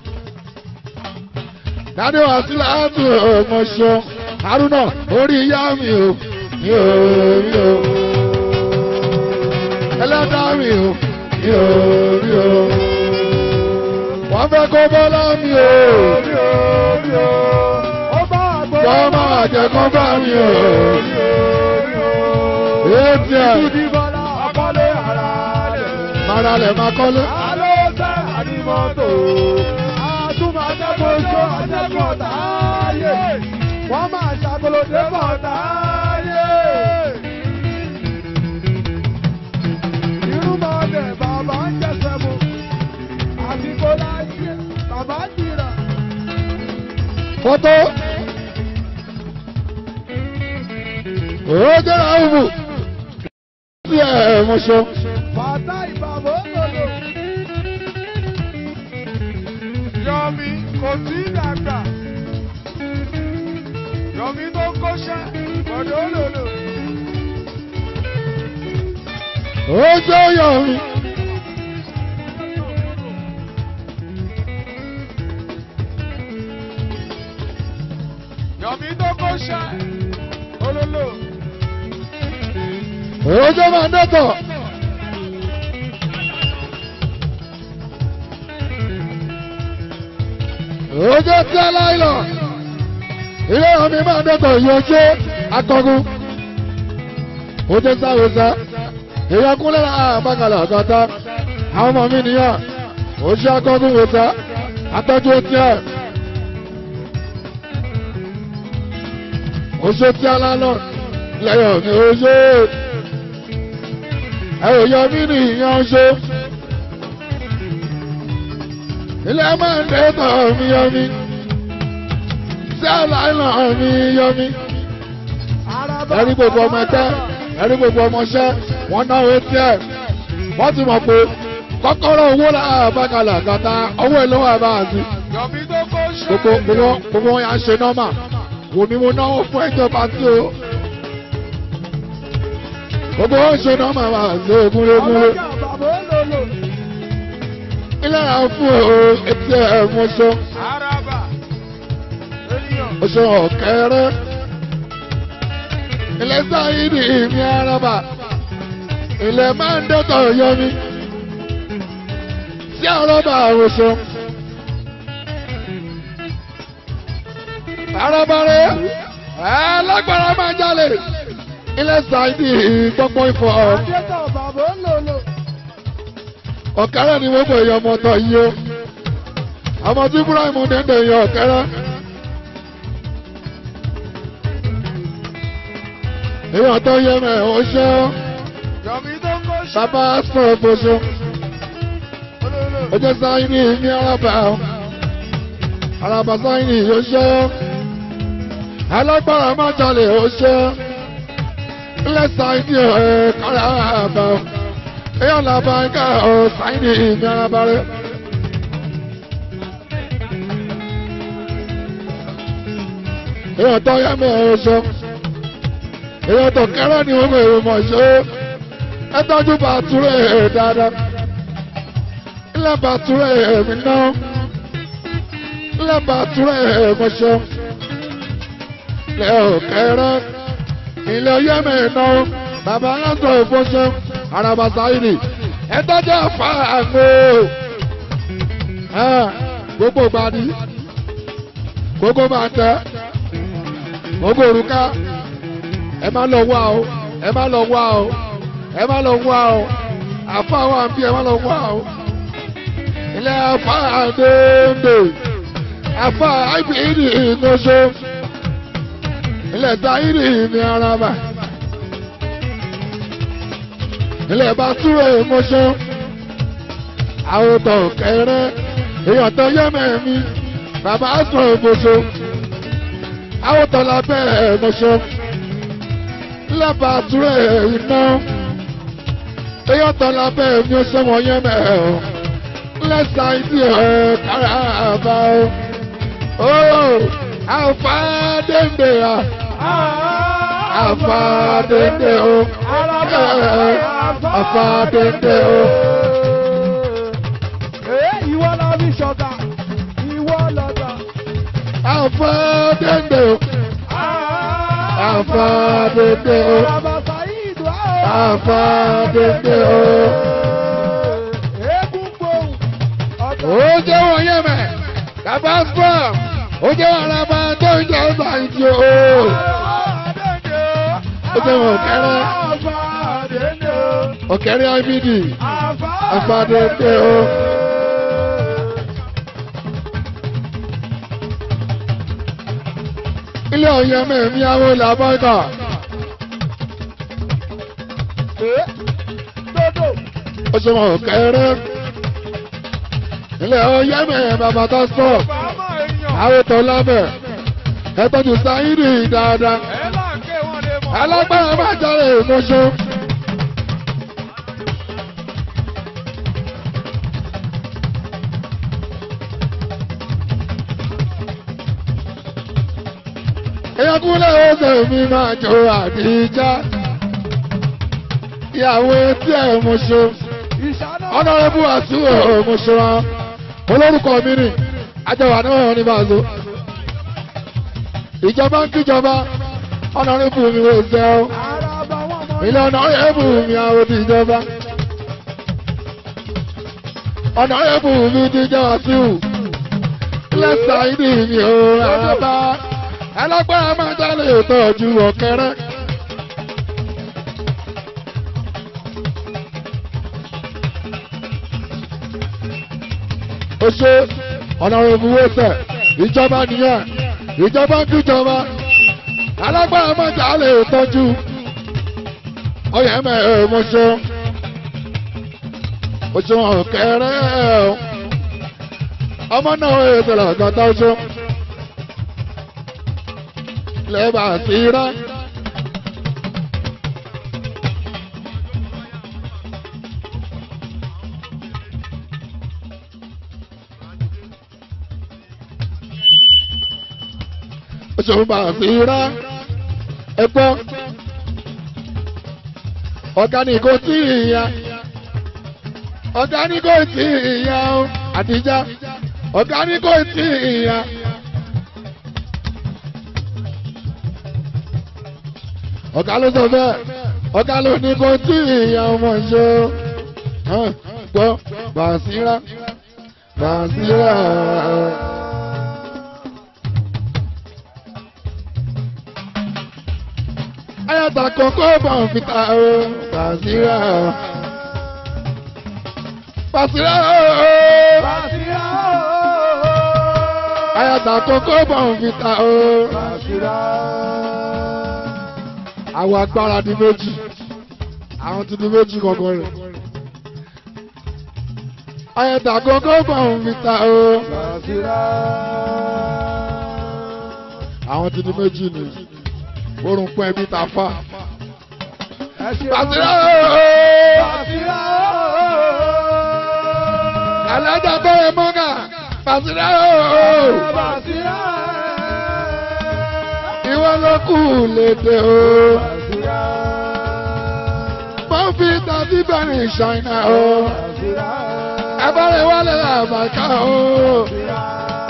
Dádé wa sí láti ọmọ ṣọ. Haruna orí ìyá mi o. Mi ò mi ò. Ẹlẹ́dàá mi o. Mi ò mi ò. Wọ́n fẹ́ kó bọ́lá mi o. Orí orí o. Ó bá àgbọ̀. Wọ́n máa jẹ kó bá mi o. Ètí ẹ̀ Ìdí bọ́lá àkọlé ara rẹ̀. mara lẹ̀ máa kọ́lé. Alóòsẹ́ àdìmọ́tò. Àtúmọ̀ àjẹkọ̀ọ́sọ àjẹkọ̀ọ́tàáyé. Wọ́n máa ṣàkólódé bọ̀tàáyé. Irúmọlẹ̀ bàbá ń jẹsẹ̀ mu. Àsìkò láyé bàbá jìrà. Fọ́tò. Ó jẹ́ àwùjọ. Tí ẹ̀ mo ṣe. Bàtà ìbàbò lòlò. Yọ̀mí kò tí ì dàgbà. Yọ̀mí tó kọ́ṣẹ́ ọ̀dọ́ lòlò. Ó jẹ́ yọ̀ mi. Yọ̀mí tó kọ́ṣẹ́ olólò. Ó jẹ́ máa dẹ́tọ̀. Ó jẹ́ tí aláìlọ̀. Ilé ìwọ̀n mi máa dẹ́tọ̀ yóò jẹ́ akọgun. Ó jẹ́ sáré sá. Èèyàn kúnlẹ̀ àbákalẹ̀ ọ̀gọ́ta. Àwọn ọmọ mi nìyàn. Ó ṣe akọgun wò sá. Atọ́jú etí ẹ̀. Ó ṣe tí alálọ̀. Lẹ́yìn mi ó ṣe é ẹ ò yọ mí ní ìyan ṣe. ilé máa ń dẹ́tọ̀ mi yọ mí. sí àlàyé mi yọ mí. ẹ̀rí gbogbo ọmọ ẹgbẹ́ ẹ̀rí gbogbo ọmọọṣẹ́ wọ́n náwó etí ẹ̀. wọ́n ti mọ̀ pé kọ́kọ́rọ́ owó làbàkàlà kàtà owó èlò wà bá a sí. Yọ̀mí tó kọ́ṣẹ́. gbogbo gbogbo gbogbo wọn yà ń ṣe nọ́mà. wò mí mo náwó fún ìjọba tí o. gbogbo wọn ṣe nọ́mà wà sí ogúnlégúnlé. Ọlọ́jà bàbá lòlò. ilé ra fún o etí ẹ̀ mo ṣe. Araba. Ènìyàn. mo ṣe ọ̀kẹ́rẹ́. ilé sáyidì mi araba. ilé máa ń dẹ́tọ̀ yọ mi. sí araba àwòṣọ. araba rẹ̀ ẹ̀ lágbára máa jalè. ilé sáyidì gbọ́gbọ́ ìfọ̀ Adétọ̀ bàbá lòlò. ọ̀kẹ́rẹ́ ni wọ́n pè é ọmọ tọ̀ yìí o. ọmọ tí Ibrahim dẹ́ndẹ̀ yọ ọ̀kẹ́rẹ́. èèyàn tó yẹ mẹ́ ò ṣe ọ́ Yọ̀mí tó kọ́ṣẹ́. bàbá sọ̀rọ̀ gbòṣo Olólò. ó jẹ́ sáyìn ní ní arábà ọ́ arábà sáyìn ní ò ṣe ọ́ alágbára má jalè ò ṣe ọ́ ilé sáyìn ní ẹ̀ kára àbà ọ́ èèyàn làbà ń ká ọ́ sáyìn ní ní arábà rẹ̀. èèyàn tó yẹ mẹ́ ò ṣe ọ́ èèyàn tó kẹ́rẹ́ ni wọ́n mọ̀ mọ̀ ṣe é ẹ tọ́jú bàtúrẹ̀ dáadáa ilé bàtúrẹ̀ mi náà ilé bàtúrẹ̀ mi ṣe ilé òkèrè ilé yẹ́mi náà bàbá aláṣọ ìfọṣẹ araba sáyidì ẹ tọ́jú àfa àgbo gbogbo gbadi gbogbo máa tẹ gbogbo òrùka ẹ má lọ wá o ẹ má lọ wá o ẹ má lọ wá o àfa àwọn àbí ẹ má lọ wá o ilé afa àdéhùndé afa àìbìrì ìgbóso ilé táyìrì ní araba ilé bàtúrò ìmọ̀ṣọ́ àwòtọ̀ kẹrẹ èèyàn tó yẹ mẹ́mí bàbá sọ ìgbóso àwòtọ̀ lábẹ́ ìmọ̀ṣọ́ ilé bàtúrò iná èèyàn tó lábẹ́ ìmí ó sọ́mọ yẹ mẹ́rin lẹ́sà ìdí ẹ̀ kára àbá o. Ó àfàdéǹdè à àfàdéǹdè o. Àfàdéǹdè o. Ìwọ lọ bí ṣọ̀gà, ìwọ lọ́gà. Àfàdéǹdè o. Àfàdéǹdè o. Àbàbà ìdù á. Àfàdéǹdè o. Eégún gbòòrùn. Ó jẹ́ wọ́n yẹ́ mẹ́. Bàbá Spọ́m. Ó jẹ́ wọ́n araba tó ń jẹ́ ọgbà ìjì o. Ó jẹ́ wọ́n kẹ́rẹ́. Ọ̀kẹ́rẹ́ IBD. Àfàdéǹdè o. Ilé ọ̀yẹ́ mẹ́mí àwọn làbọ́gà. Dodo. Ó ṣe wọ́n kẹ́rẹ́. Ilé ọ̀yẹ́ mẹ́mí bàbá tó Spọ́m. Bàbá èèyàn. Àwọn tó lábẹ̀. Ẹ tọ́jú sáyidì dáadáa. Ẹ láǹkẹ́ wọn lè mọ̀. Alágbára máa jáde ìmọ̀ṣọ́. Èèyàn kúnlẹ̀ oṣù mi máa jọ àdìjá. Ìyàwó etí ẹ̀ mọ̀ṣọ́. Ìṣáná. Ọ̀nàrẹ́bù àtúwò mọ̀ṣọ́ wa. Olórúkọ mi nì. Àjọwà náà ní bàzó. Ìjọba ń kíjọba. Ọ̀nàrẹ́bù mi wò ṣẹ́ o Àràbà wọn mọ̀. ilé ọ̀nà ẹ̀bù mi àwọn ti jọba ọ̀nà ẹ̀bù mi ti jẹ́ wàsíù lẹ́sà ìdí mi ò rábà alágbára máa jálè tọ́jú ọ̀kẹ́rẹ́. ó ṣe ọ̀nà ẹ̀bù wẹ́sẹ̀ ìjọba nìyẹn ìjọba ń kíjọba alágbára máa jálè tọ́jú ọyẹ mẹ ẹ mo ṣe o ṣe wọn kẹrẹ o ọmọ náà ẹ tẹlẹ ọgọta o ṣe lẹba sí rẹ. o ṣe wọn bá sí rẹ ẹ gbọ́ ọ̀gáníkò tí ìyá ọ̀gáníkò tí ìyá o àtijọ́ ọ̀gáníkò tí ìyá. ọ̀gá ló sọ bẹ́ẹ̀ ọ̀gá ló ní kò tí ìyá ọmọ ṣe o gbọ́ bàṣírà bàṣírà. ayata koko bọ̀n fita o Basira o Basira o Bàṣírà ayata koko bọ̀n fita o Bàṣírà. àwọn agbára di méjì àwọn ti di méjì kankan rẹ̀ ayata koko bọ̀n fita o Bàṣírà. àwọn ti di méjì ni orun pẹ́ bí ta fa Ẹ ṣe Basira wọn. o Bàṣírà. alájà tó yẹ mọ́gà Basira o. Bàṣírà. ìwọ ló kù lédè o. Bàṣírà. mo fi tàbí bẹ̀rẹ̀ ṣáínà o. Bàṣírà. abọ́rẹ̀ wálé àbàkà o. Bàṣírà.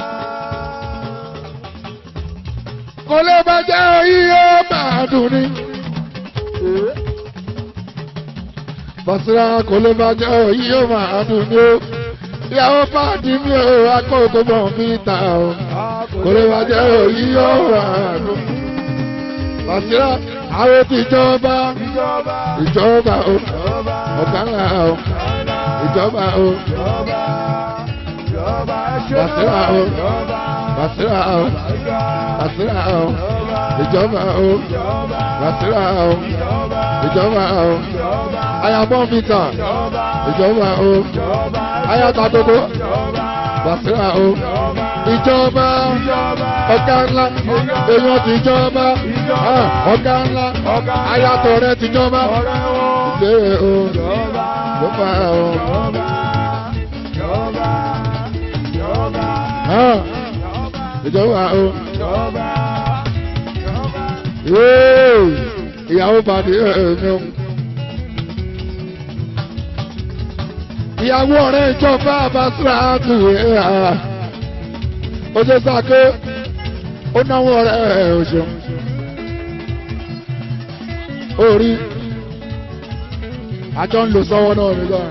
kò lè bàjẹ́ oyí ó máa dùn ní. Bàṣírà kò lè bá jẹ́ òyìn yóò máa dùn ní o. Ìyàwó pàdé mi ò akókò bọ̀ mí ta o. Kò lè bá jẹ́ òyìn yóò máa dùn. Bàṣírà àwọn ti jọba ìjọba ìjọba o. ìjọba Ọ̀gá ńlá o. Ìjọba o. ìjọba ìjọba ẹṣẹ Bàṣírà o. ìjọba Bàṣírà o. Bàṣírà o. Ìjọba o. ìjọba Bàṣírà o. ìjọba Ìjọba o. ìjọba Ayabọ̀ mi tàn. ìjọba Ìjọba o. ìjọba Ayata dodo. ìjọba Bàṣírà o. Ìjọba. ìjọba Ọ̀gá ńlá. Èèyàn ti jọba. Ah, Ọ̀gá ńlá. ọ̀gá Ayatọ̀ rẹ̀ ti jọba. ọ̀rẹ́ wọn Ilé o. ìjọba Ìjọba o. ìjọba ìjọba ìjọba Ah, Ìjọba o. ìjọba ìjọba. Yéè, Ìyàwó bàdé ẹ̀mí o. Ìyàwó ọ̀rẹ́ ìjọba Bàṣírà tù ẹ̀ à. Ó ṣe sàké. Ó náwó ọ̀rẹ́ ẹ̀ òṣèlú. Orí. Àjọ ń lò sọ́wọ́ náà nígbà.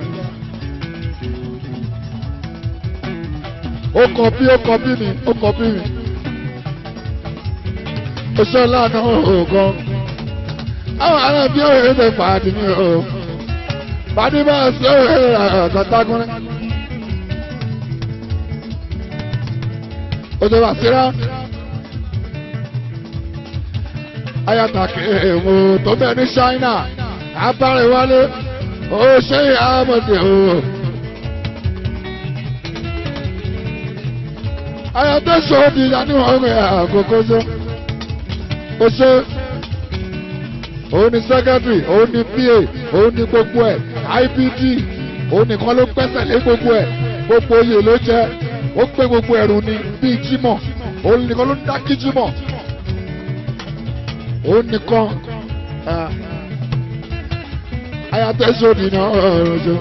Ó kọ bí ó kọ bí mi, ó kọ bí mi. Oṣù lánàá òògùn. Àwọn ará bí òye ṣe pàdé mi o. Pàdé bá ṣe òye àtàtàkùnrin. Oṣù Bàṣírà. Ayatake èèmù tó bẹ̀ ní Ṣáínà. Abáre wálé. Ó ṣe àmọ̀dé o. Ayatollah ṣòdì ìyanu ọ̀rẹ́ àkókò ṣe ó ṣe òun ni secretary òun ni pa òun ni gbogbo ẹ ibd òun nìkan ló gbẹ́sẹ̀ lé gbogbo ẹ gbogbo oyè ló jẹ ó gbé gbogbo ẹrù ni bíi jímọ̀ òun nìkan ló ń dá kí jímọ̀ òun nìkan ayatẹ́sọ̀dì náà ọ̀rọ̀ ṣe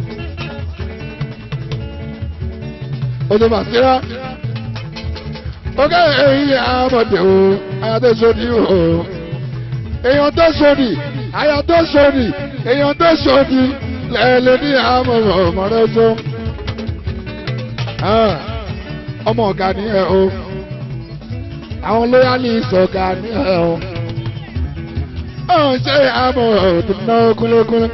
oṣù Bàṣírà oge èyí àmọ̀dé o ayatò sódì o èèyàn tó sódì ayatò sódì èèyàn tó sódì lẹ́ẹ̀lẹ́ ní àmọ̀ ọmọdé tó ọmọ ọ̀gá ni ẹ o àwọn lóyálì ìsọ̀gá ni ẹ o ọ̀hún ṣe àmọ̀ ọ̀dùn náà kúnlẹ́kúnlẹ́.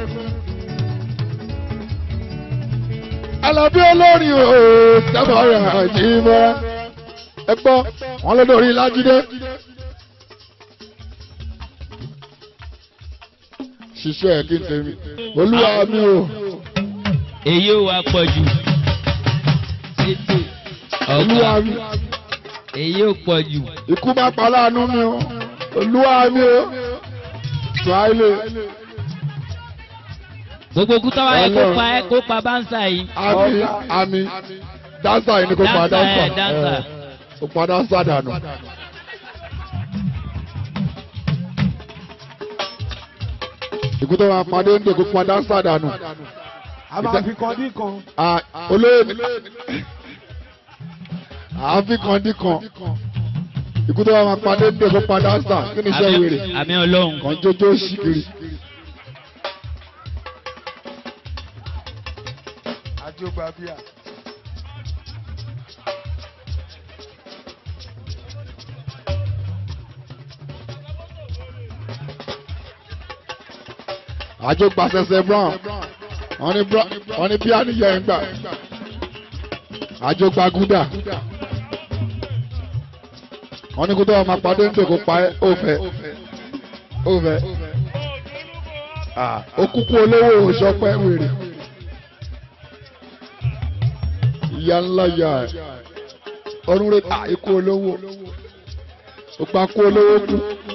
Alábí olórin o sábà rà jí mọ́ra ẹ gbọ́ wọn ló lórí lájídé. ṣiṣẹ́ ẹ̀ kí n tèmi olúwa mi o èyí ò wá pọ̀ jù ètò olúwa ọ̀gá mi èyí ò pọ̀ jù ikú má pa láàánú mi o olúwa mi o tíwáìlè gbogbo kúta wáyé kó Ọlọ́run. pa ẹ kó pa báńsà yìí àmì àmì dáńsà yìí ni kò pa Dáńsà, dáńsà ẹ̀, dáńsà. ẹ̀, kò pa dáńsà dànù. ikú tó máa padé ń dè kó pa dáńsà dànù. a máa fi kan dín kan. Ah, olóyè mi àáfin kan dín kan ikú tó máa padé ń dè kó pa dáńsà kí ni iṣẹ́ wèrè Àmì- àmì ọlọ́run kan jójó ṣìkiri. àjọgbà bíà. àjò gbàsẹsẹ brown wọn ní brown wọn ní bíà níyẹ ń gbà àjò gbàgúdà wọn ní kó tó wà máa padé ń tòkó pa ẹ́ òfẹ òfẹ òkúkú olówó òṣọpẹ wèrè ìyá ńlá yà ẹ ọdún rẹ ta ikú olówó òpá kú olówó kú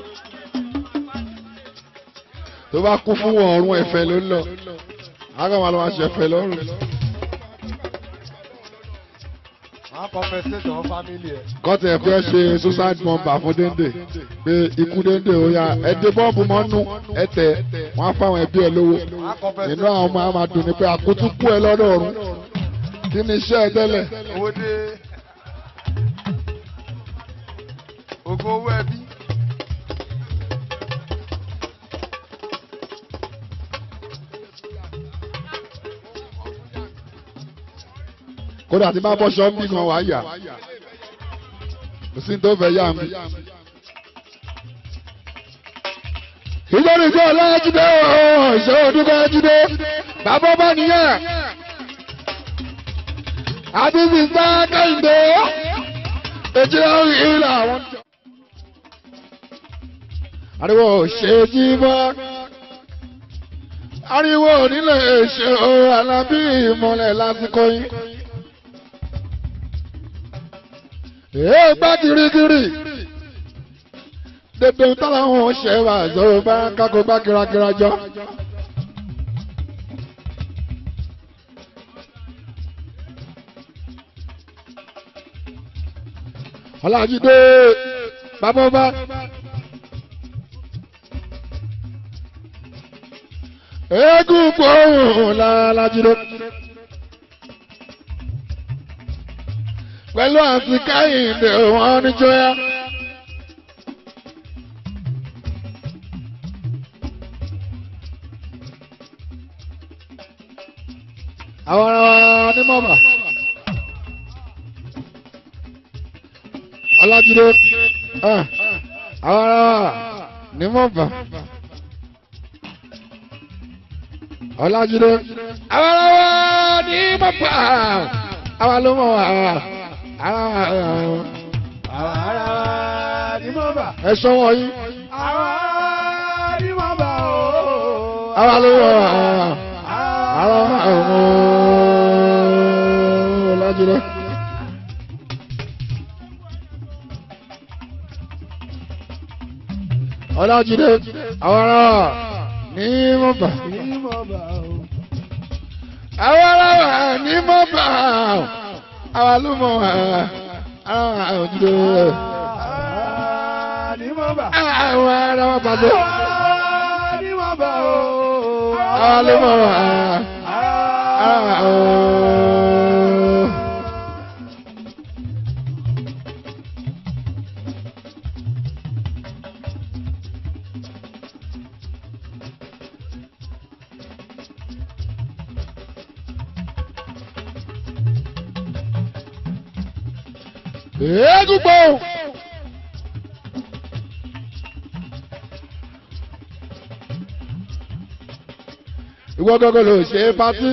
tó bá kú fún wọn ọrùn ẹ̀fẹ̀ ló ń lọ àwọn máa lọ máa ṣẹ̀fẹ̀ lọ́rùn. máa compensate àwọn family ẹ̀. kọ́tà ẹ̀ fẹ́ ṣe suicide bomber fún déndé pé ikú déndé ó yá ẹ dé bọ́ọ̀bù mọ́nú ẹ tẹ̀ wọ́n á fáwọn ẹbí ẹ lówó máa compensate. inú àwọn ọmọ á máa dùn ní pé àkútú kú ẹ lọ́dọ̀ ọ̀run kí ni iṣẹ́ ẹ tẹ́lẹ̀ owó dé. ògo owó ẹbí. kódà tí bá bọ́ ṣọ́ọ́bì kan wá yà kò sí ní tó fẹ́ yá mi. ìjọ́ni tí ọlájídé ooo ìṣòro dúpẹ́ jídé bàbá bá nìyẹn àti sísá kẹ́hìndé èjì ọ̀rìn ìlà àwọn. ariwo ṣe jí bọ́ ariwo nílé ṣe o alábí ìmọ̀lẹ̀ lásìkò yín. èé gbá kirikiri dèdè táwọn ṣe wà zọrọ bá kákó gbá kírakíra jọ. ọlájídé bàbá bá. eégún gbóhùn lálájídé. pẹ̀lú àti káyìndé wọn níjọ́yà. àwọn ará wa ní mọ́mà. ọlájídé àwọn ará wa ní mọ́mà. ọlájídé àwọn ará wa ní mọ́mà. àwa ló mọ̀ wá. àwọn ará wa ní mọ́ bà. ẹ sọ́wọ́ yín. àwọn ní mọ́ bà ooo. àwa ló mọ̀ wá. àwa ọmọ ọlájídé. ọlájídé àwọn ará wa ní mọ́mà. ní mọ́ bà ooo. àwọn ará wa ní mọ́mà. àwa ló mọ̀ wá. àwọn àwùjọ. ní mọ́ bà. àwọn ará wa pàṣẹ. ní mọ́ bà ooo. àwa ló mọ̀ wá. àwa ooo. eégún gbọ́. ìwọ gọ́gọ́ ló ṣe é pátí.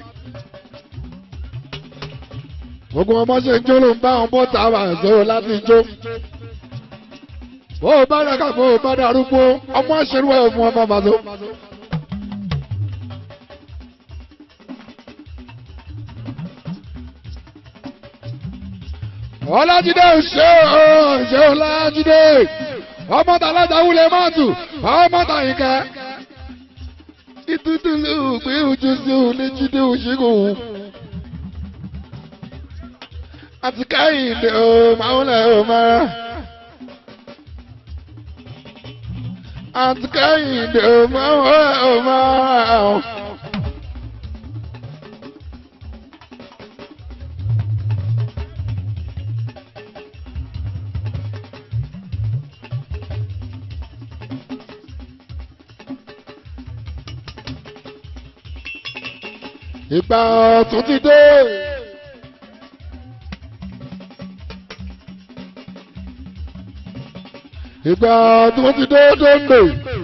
gbogbo ọmọ ṣe ń jó ló ń bá wọn bọ́ tààrà sọ̀rọ̀ láti jó. bó o bá dàgbà bó o bá darúgbó ọmọ àṣẹrú ẹ̀ fún ọmọ màdó. ọlájídé ṣe ó ṣe ọlájídé ọmọ tàlájà wúlẹ̀ mọ́tò ọmọ tàyíkẹ́ ìtútù ló gbé ojú sí òní jíde òṣèlú àti káyìndé ó máa ń lẹ̀ ó máa àti káyìndé ó máa ń lẹ̀ ó máa. ìgbà ọ̀tún ti dé. ìgbà ọ̀tún ti dé dóńdè.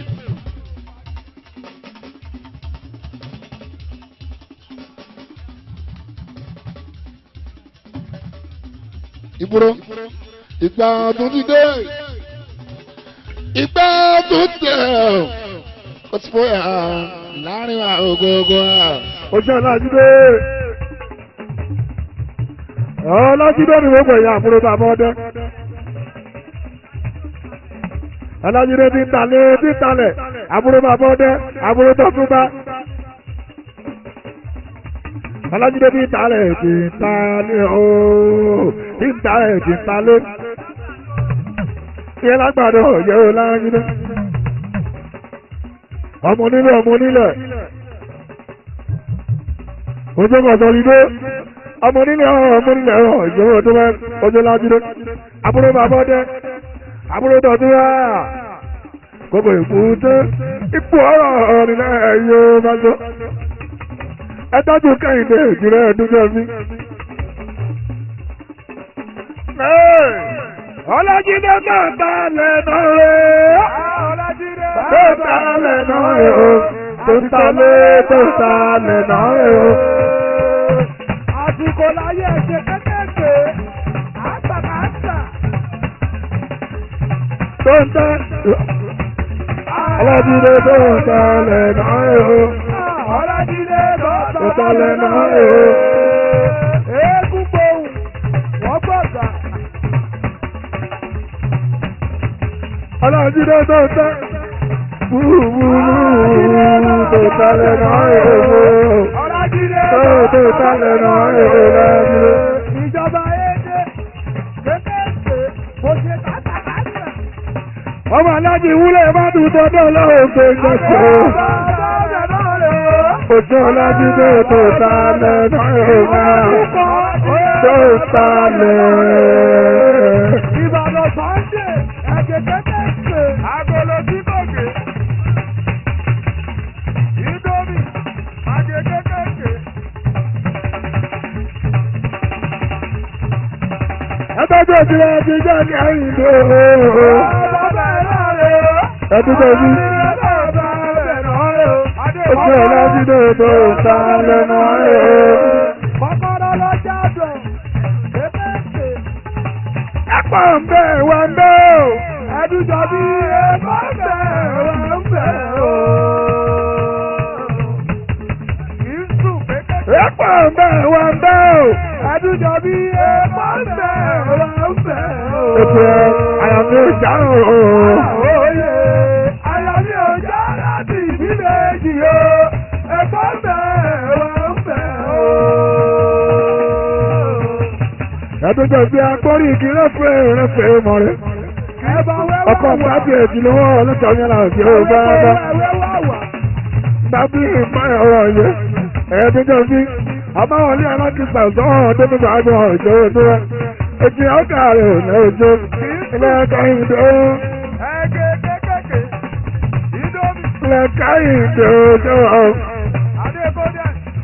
ìgboro ìgbà ọ̀tún ti dé. ìgbà ọ̀tún tẹ̀ ó ti fọ́ ẹ̀ láàrin àgógó ojú ọlájídé ọlájídé ni wọ́n gbẹ̀yìn àbúrò bàbá ọdẹ ọlájídé ti ń talẹ̀ ti ń talẹ̀ àbúrò bàbá ọdẹ àbúrò tọ́túnbá ọlájídé ti ń talẹ̀ ti ń talẹ̀ ooo ti ń talẹ̀ ti ń talẹ̀ ìyẹn lágbàdo yẹ ọlájídé ọmọ nílẹ̀ ọmọ nílẹ̀ ojú kọ̀sọ̀lídé ọmọ nílẹ̀ ọmọ nílẹ̀ ọ̀rọ̀ ìjọba tó bá ojú lájúdé àbúrò bàbá ọdẹ àbúrò tọ̀tún wá gbogbo ìkúté ipò ọ̀rọ̀ nílẹ̀ ẹ̀yọ́ bá tó ẹ tọ́jú kẹ́hìndé ìjìnlẹ̀ ẹ̀dúnjọ́ mi Ọlájídé tó ta lẹ́nu rẹ̀. Tó ta lẹ́nu rẹ̀ o. Tó ta lé tó ta lẹ́nu rẹ̀ o. Àsìkò láyé ẹ̀ṣẹ̀ kékèké, àgbàkàtà. Tó ta. Ọlájídé tó ta lẹ́nu rẹ̀ o. Ọlájídé Tó ta bàbá lẹ́nu rẹ̀ o. Eégún gbohùn, wọ́n gbọ̀gbà. Ọlájídé tó ta. Wúwúwú tó ta lẹ́nu rẹ̀ o. Ọlájídé Tó tó ta lẹ́nu rẹ̀ o. Ìjọba Édé, kékèké, kò ṣe kátàkátà. ọmọ alájí wúlẹ̀ bá dùn tọ́dọ̀ lọ́wọ́ pé jọ́sọ̀ òjò alájí tó tó ta lẹ́nu ẹ̀rọ tó ta lẹ́. Ìbàdàn Sunday, ẹ̀jẹ̀ kékèké, agolo tí kò gé. Indomie, ẹ̀jẹ̀ kékèké. ẹgbẹ́jọ́ tí wọ́n ti jẹ́ ní ẹ̀yìn tó Bàbá ẹ̀rọ rẹ̀ o. ẹdúgbò bí Bàbá ẹ̀rọ rẹ̀ o. òjò alájí tó tó ta lẹ́nu ẹ̀rọ. Kọ́kọ́rọ́ lọ jádùn, kékèké. ẹ̀pọ̀ ń bẹ̀ wá ń bẹ̀ o. Ẹdújọ bí ẹ̀kọ́ bẹ̀ wá ń bẹ̀ o. Kì í sùn kékèké. ẹ̀pọ̀ ń bẹ̀ wá ń bẹ̀ o. Ẹdújọ bí ẹ̀kọ́ bẹ̀ wá ń bẹ̀ o. ètò àyàfi ìjà o. Òye ayọ̀mí ọjà láti ìdílé jì o. Ẹ̀kọ́ bẹ̀ wá ń bẹ̀ o. ẹdúgbò bí agbórí igi rẹ́fẹ̀ rẹ́fẹ̀ mọ̀ rẹ̀. Ẹ̀bà wẹ́wà ọkọ̀ pàtì èjì lọ́wọ́ ọlọ́tọ̀ yẹn là ń fi ó bá bá. wẹ́wà wà. Tàbí ìmọ̀ ọ̀rọ̀ yẹ. Ẹ̀ẹ́dẹ́jọ́ bí àbáwọlé alákìsà sọ́wọ́n tó nígbà àgbọn ọ̀jọ́ ojú rẹ̀. Ètì ọ̀gá rẹ̀ ò ní ojú. Ilé ẹ̀ka ìdó. Ẹ̀gẹ́ kékèké. Indomie. Ilé ẹ̀ka ìdó ojú ọ̀. Adékọ́dé.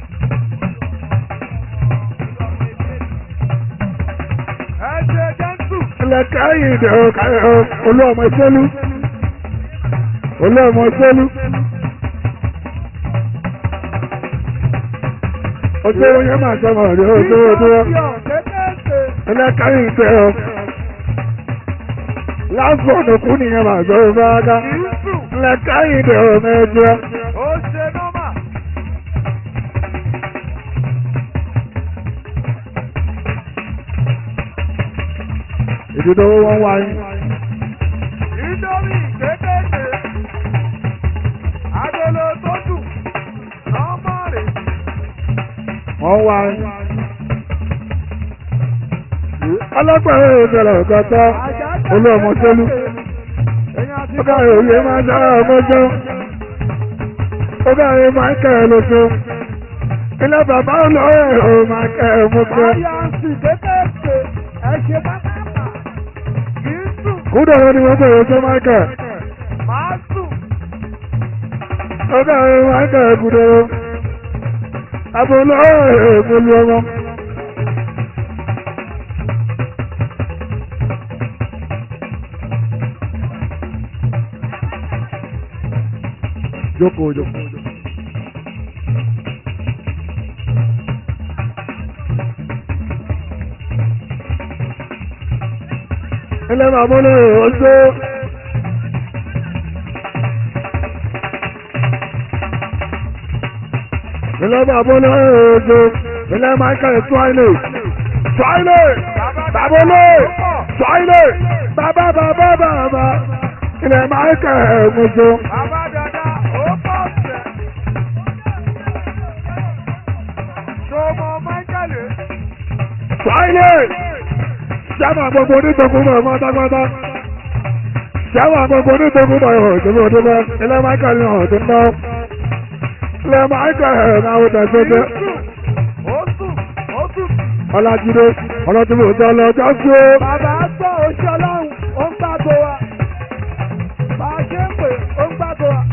Ẹ̀jẹ̀ jẹ́ńtù. Ilé ẹ̀ka ìdó olú ọmọ ìṣẹ́lú. Olú ọmọ ìṣẹ́lú. Ojú owó yẹn máa sọ ọmọ rẹ̀ ojú ojú rẹ̀. Kékèké. Ilé ẹ̀ka ìdó. Lásìkò òkú nìyẹn máa sọ ọmọ rẹ̀. Ìrúsù. Ilé ẹ̀ka ìdó mẹ́jọ. Ó ṣe nọ́mà. ìdúdó wọn wá yín. Indomie kékèké. Agolo tó dùn. Nọ́mà rè. wọ́n wá yín. ọlọ́pàá ìbẹ̀rẹ̀ ọ̀gọ́tọ́ olú ọmọ tẹ́lú. ó káyọ̀ òye máa ń dára ọmọjọ́. ó káyọ̀ máa ń kẹ́ ẹ lóṣù. ilé bàbá olóyè ò máa kẹ́ ẹ mú kẹ́. Báyọ̀nsì kékèké. Ẹ ṣe pátápá. Kì í sùn. kúdọ̀rọ̀ ni wọ́n bẹ̀rẹ̀ ọjọ́ máa kẹ́. Máa sùn. ó káyọ̀ máa ń kẹ́ ẹ kúdọ̀rọ̀. àbò olóyè èmúlú ọmọ. jókòó jókòó. ilé bàbá olóyè ọjọ́. ilé bàbá olóyè ọjọ́. ilé michael twile. twile. bàbá olóyè. twile. bàbá bàbá bàbá. ilé michael ọjọ́. Bàbá dada, ó pọ̀ sẹ̀. Ṣọmọ Májàlè. twile. sábà gbogbo onítọ̀kùn mọ̀ pátápátá. sábà gbogbo onítọ̀kùn mọ̀ ìhòòhò tó bá ilé michael ní ọ̀hún tó ń náà. ilé michael náà ó tẹ̀síọ́tẹ́. Ó sùn, ó sùn. ọlájídé ọlọ́tún ló tọ́ lọ́jọ́ sí ó. Bàbá gbọ́ oṣù ọlọ́run, ó ń gbàgbọ́ wa. Bá a ṣe ń pè, ó ń gbàgbọ́ wa.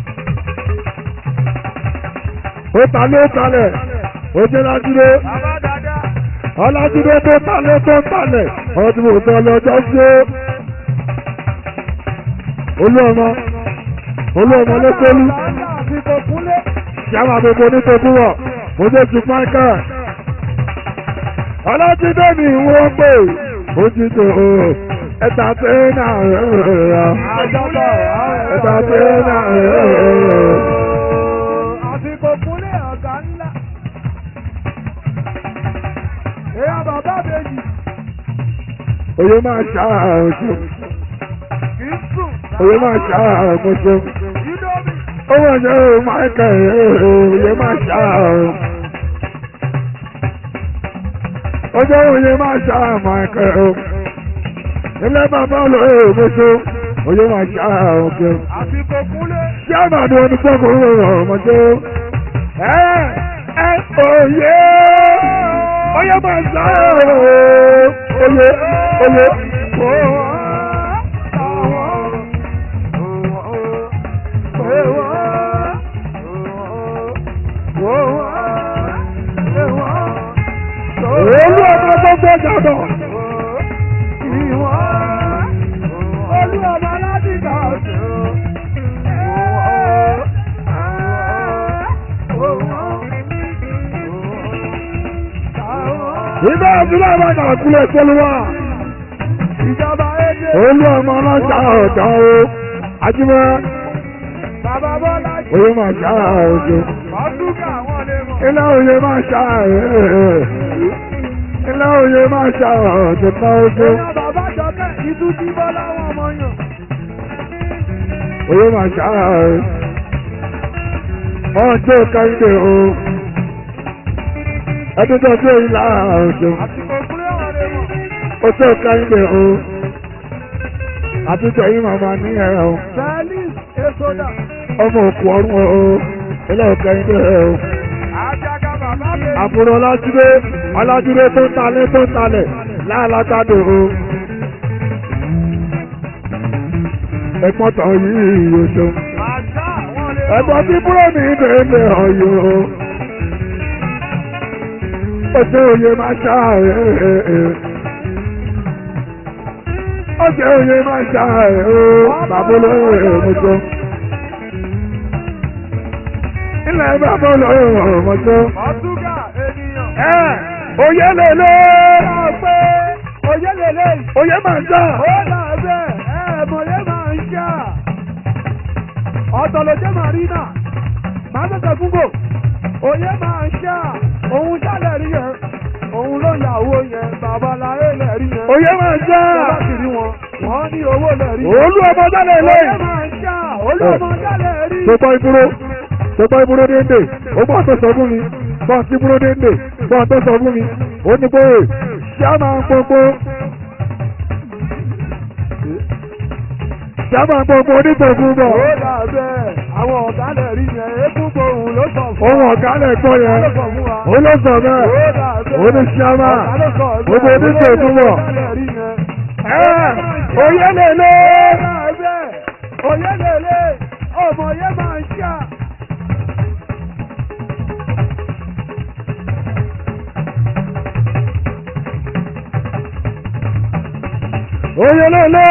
ó ta ló talẹ̀ ó jẹ́ lájúdé Bàbá dada, ọlájúdé tó talẹ̀ tó talẹ̀ ọ̀rọ̀ tí mo sọ lọ́jọ́ sí ó. olú ọmọ olú ọmọ ló tólú àsìkò kúnlé. kí a máa gbogbo onítòkúrọ̀ mo dé ju michael. ọlájúdé mi wọ́n pè ojútò ẹ̀ta tẹ́ẹ̀nà rẹ̀ àjọpọ̀ ẹ̀ta tẹ́ẹ̀nà rẹ̀. àsìkò kúnlé ọ̀gá ńlá. èèyàn bàbá méjì Oye máa ṣàrùn kì í sùn. Oye máa ṣàrùn mọ́ṣọ́. Indomie. Ó wọ́n ṣe ó máa kẹ̀ oye máa ṣàrùn. Ọjọ́ oye máa ṣàrùn máa kẹ̀ o. Ilé bàbá olóyè mọ́ṣọ́. Oye máa ṣàrùn kẹ̀. àsìkò kúnlé. Ṣé àmàdùn ẹni tọ́kùn rẹ̀ rọ̀ mọ́ṣọ́? Ẹ ẹ òye oye máa ṣàrùn oye oye. Olú ọmọ gbogbo jàdọ̀. Ìgbà àdúrà bá nà kúlẹ̀ sọ́lúwà. Ìjọba èdè Olú ọmọ ọlọ́jà ọ̀dà o. Ajímọ́ bàbá Bọ́lá jù. oyè máa ṣá òjò. Ọdúnkà wọn lè mọ̀. Ilé oyè máa ṣá ẹ̀. Ilé oyè máa ṣá ọ̀dọ̀ ká ojú. Èèyàn bàbá jọkẹ́ ìtú tí Bọ́lá wọn mọ̀ yàn. Oyè máa ṣá ẹ̀. Ọjọ́ kẹ́hìndé o. Ẹdún tó dé ìlà òjò. Àsìkò kúrẹ́ wọn lè mọ̀. Ọjọ́ kẹ́hìndé o. Àtúntò yìí màmá ní ẹ̀rọ. Bẹ́ẹ̀lì Èsòdà. Ọmọ òkú ọrùn o. Ilé kẹ́hìndé o. Àjàgà bàbá mi. àbúrò ọlájúdé ọlájúdé tó ń talẹ̀ tó ń talẹ̀ láàlágbádò o. ẹ̀pọ̀n tán yìí yóò ṣeun. Àjà wọn lè mọ̀. ẹ̀gbọ́n tí búrò ní ìdèlè ọ̀yọ́ o. ó ṣe òye máa ṣá ẹ̀ ó ṣe òye máa ṣá ẹ̀ o. bàbá olóyè mọ́jọ́. ilẹ̀ bàbá olóyè mọ́jọ́. Ọdúnkà ènìyàn. ẹ oyè lèlè Ó pé oyè lélẹ̀ yìí. oyè máa ń jà Ó là bẹ́ẹ̀ ẹ̀ẹ̀mọ̀lẹ́ máa ń ṣá. Ọ̀tọ̀ ló jẹ́ Màrínà. Màá tẹ̀sẹ̀ fúngbò. Oyè máa ń ṣá. Òun ṣàlẹ̀ rí yẹn. Òun ló yàwó yẹn. Babaláyé lẹ̀ rí yẹn. oyè máa ń jà Bàbá sì rí wọn. Wọ́n ní owó lẹ̀ rí. olú ọmọ jálẹ̀ Oyè lẹ́yìn. máa ń ṣá. Olú ọmọ jálẹ̀ rí. tó gbọ́ ìbúrò tó gbọ́ ìbúrò déndé ó bọ́ tó sọ fún mi bọ́ sí ìbúrò déndé bọ́ tó sọ fún mi ó ní pé ṣé a máa ń gbogbo ṣé a máa ń gbogbo onítòkú bọ̀ Ó là bẹ́ẹ̀. Àwọn ọ̀gá lẹ̀ rí yẹn. Eégún gbohùn ló sọ fún ohun ọ̀gá lẹ̀ gbọ́ yẹn Ló sọ fún wa. ó ló sọ bẹ́ẹ̀ Ó là bẹ́ẹ̀. ó ní ṣé a máa Ọ̀gá ló sọ bẹ́ẹ̀. gbogbo onítòkú bọ̀ Ọ̀gá lẹ̀ rí yẹn. ẹ̀ oyè lè lé Oyè lèlè, ọmọ yẹn máa ń ṣá. oyè lè lé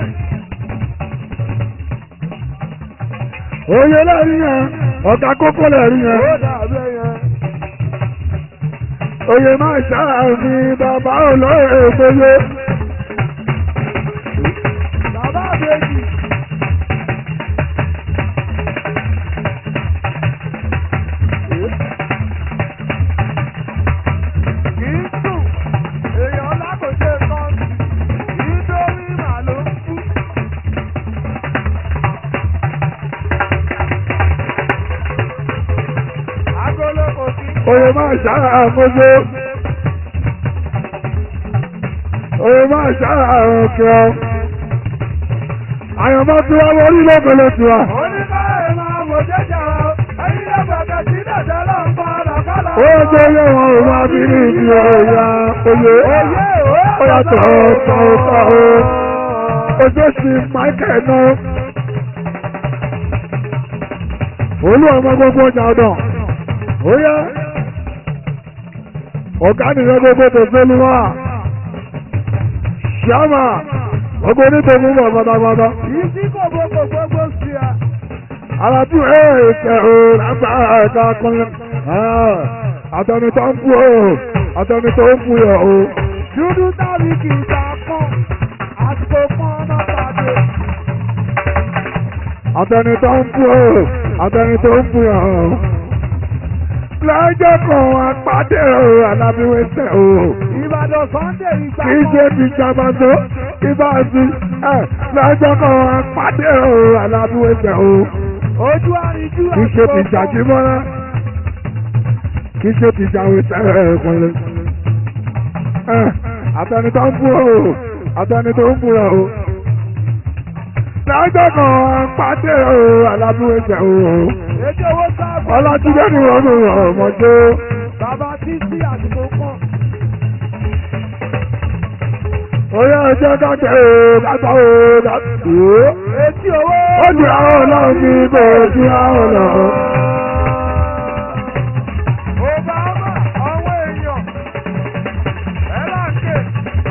oyè lè rí yẹn ọ̀gá kókó lè rí yẹn. Ó dàbẹ̀ yẹn. Oyè máa ṣàfihàn bàbá olóyè gbogbo. Bàbá àbèjì. Kì í sùn, èèyàn lákòóṣe kan, kì í dórí màlúù kú. Agolo kò sí. Oyè máa ṣàfihàn Oyè máa ṣàfihàn kí ọ. Àyànmọ́ tí wọ́n wọ́n rí lọ́gbẹ̀lẹ̀ tí wa. Oníbàárẹ̀ máa wò jẹ́jà o, ẹ̀yin lọ́gbàgbà tí dàda lọ ń pa lọ́kọ́lọ́. Ó jẹ́ yẹ wọn ò máa bí ní ìdí ọ̀yà oyè. Oyè o, Ó yàtọ̀ ọ̀tọ̀ ọ̀tọ̀ o. Ojú sí Michael náà. Olú ọmọ gbogbo ọjà ọ̀dọ̀. Ó yá. ọ̀gá nìyẹn gbogbo tó sẹ́lu wá ṣáàmà gbogbo onítòmú bọ̀ pátápátá Ìsí kò gbogbo gbogbo sí ẹ. alájú ẹ̀ẹ́sẹ̀ o lágbára ẹ̀ka kan àtẹni tó ń fún o àtẹni tó ń fún yẹ o Dúdú tàbí kì í ta pọ́n. Àsìkò pọ́n ọmọ pàdé. àtẹni tó ń fún o àtẹni tó ń fún yẹ o. lọ́jọ́ kan apàdé o alábíwẹ́sẹ̀ o Ìbàdàn Sunday ìgbà kì í ṣe ti jàmbáso ibà sí ẹ̀ lọ́jọ́ kan apàdé o alábíwẹ́sẹ̀ o. Ojú àríjú kì í ṣe ti jàjí mọ́ra kì í ṣe ti jàwé sẹ́rẹ̀ ẹ̀kọ́lẹ̀. àtẹni tó ń fún o àtẹni tó ń fún ẹ o. lọ́jọ́ kan pàdé o alábúwẹ̀sẹ̀ o. Èdè owó sáàbù. ọlọ́túndé ni wọ́n mú ọmọdé. Bàbá Títí àsìkò pọ́n. oyè ẹjẹ́ kájẹ́ o kájọ́ o kájọ́ o. Etí owó. ó ju àwọn ọlọ́run ní ibò ojú àwọn ọlọ́run. Obama àwọn èèyàn. Ẹ bá ń ké.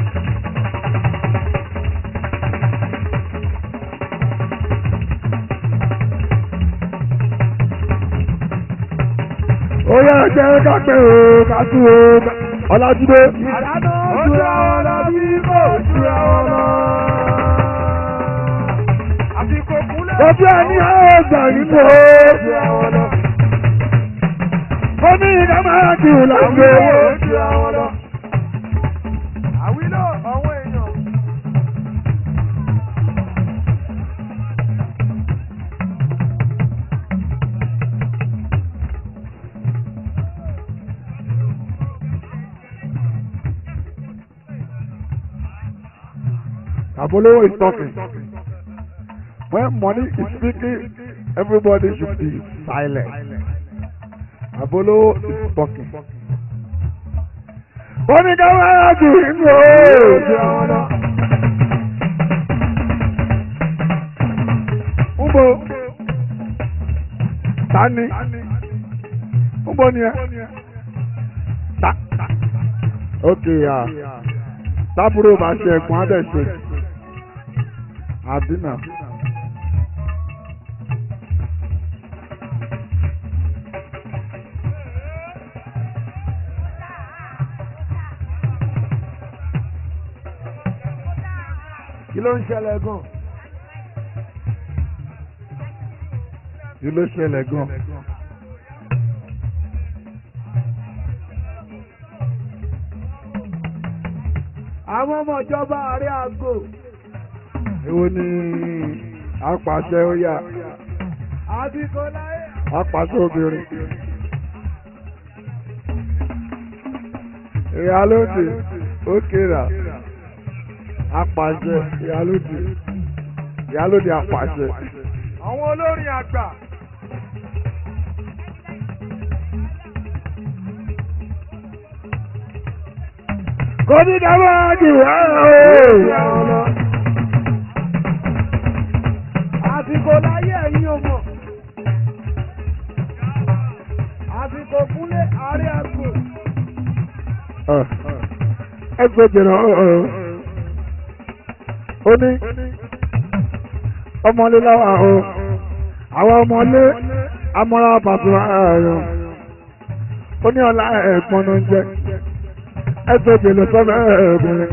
oyè ẹjẹ́ kájẹ́ o kájọ́ o ọlọ́túndé. Àdánù ojú àwọn lọ bí kò ojú àwọn lọ. Àsìkò kúnlẹ̀. Ojú ẹni ọ̀gbà nínú o. Ojú àwọn lọ. Ó ní ìdá máa kì í lágbo owó. Ojú àwọn lọ. Àwílò àwọn èèyàn. Abolowo is talking. When money is speaking, everybody should be silent. Abolowo is talking. Ó ní ká máa kì í nínú o. Ojú àwọn lọ. Nbo. Tani. Nbo ni ẹ. Ta. Okay ya. Tábúrò bá ṣe ẹ̀gbọ́n á dẹ̀ ṣe. Àbínà. Kí ló ń ṣẹlẹ̀ gan? Kí ló ṣẹlẹ̀ gan? Àwọn ọmọ ìjọba ààrẹ àgò. Èwo ni apàṣẹ ó yà? Àsìkò láyé. Apàṣẹ obìnrin. Ìyálóde ó kéra. Apàṣẹ ìyálóde. Ìyálóde apàṣẹ. Àwọn olórin àgbà. Kò ní dábàá jù wá Ojú o. àwọn lọ. Àsìkò láyé ẹ̀yin ọmọ. Àsìkò kúnlé ààrẹ àgò. ẹ gbé jìnnà ọ̀ọ́. ó ní ọmọlé láwa o àwọn ọmọlé amọ́ra pàtó ààyò ó ní ọ̀la ẹ̀gbọ́n ló ń jẹ́ ẹ gbé jìnnà sọ́fẹ́ ẹ̀ẹ́dùnrin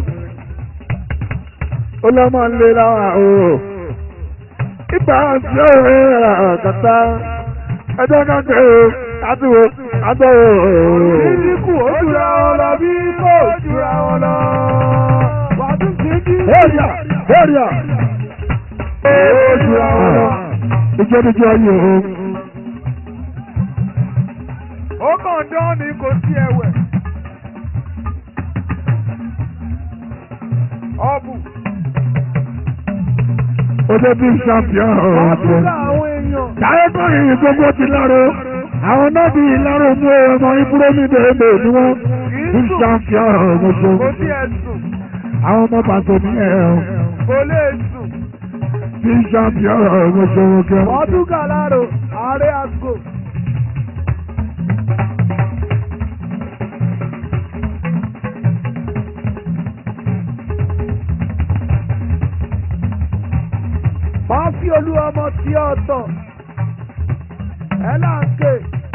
ó lọ́mọ lé láwa o ìgbà tí ó rẹ̀ kàtà ẹjọ́ kan pé o àtúwò àtúwò. Ìdíkù ojúra wọn lọ bí kò ojúra wọn lọ. Wàdùn sí bí. Area, area. Ojúra wọn lọ. Ìjọ ní jẹ́ ayé o. Ó kàn dán ni kò sí ẹ̀wẹ̀. Ọ̀bù. Ó dé bí champion ọ̀rọ̀. Àbúrò àwọn èèyàn. Táyékọ́ yìí gbogbo ti láró. Àwọn náà bí ìláró mú ọmọ ìbúrò mi bèbè ni wọ́n bí champion ọ̀rọ̀ gbogbo. Kò sí ẹ̀sùn. Àwọn ọmọ pàtó ní ẹ̀ Kò lè sùn. bí champion ọ̀rọ̀ gbogbo wọn. Ọdún Gàlárò, ààrẹ àgò. aláàjì olú ọmọ tí ọ̀tọ̀ ẹ là ń ké.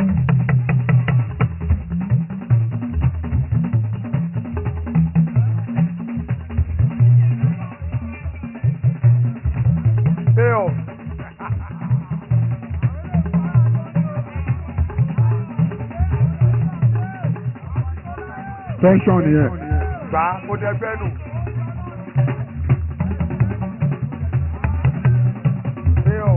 Bill. tẹ́ńsọ̀n nìyẹn. gbà mo dẹgbẹ́ nù. Bill.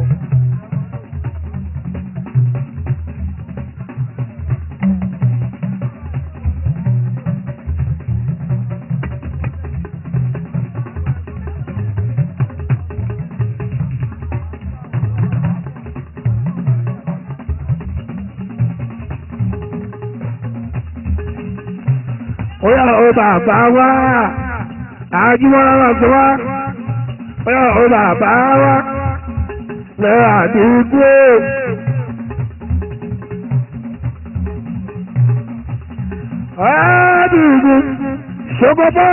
Oya o bàbá wa, àjùmọ̀lá wa sọ wá. Oya o bàbá wa, lẹ àdúgbò. Àdúgbò ṣokòbá.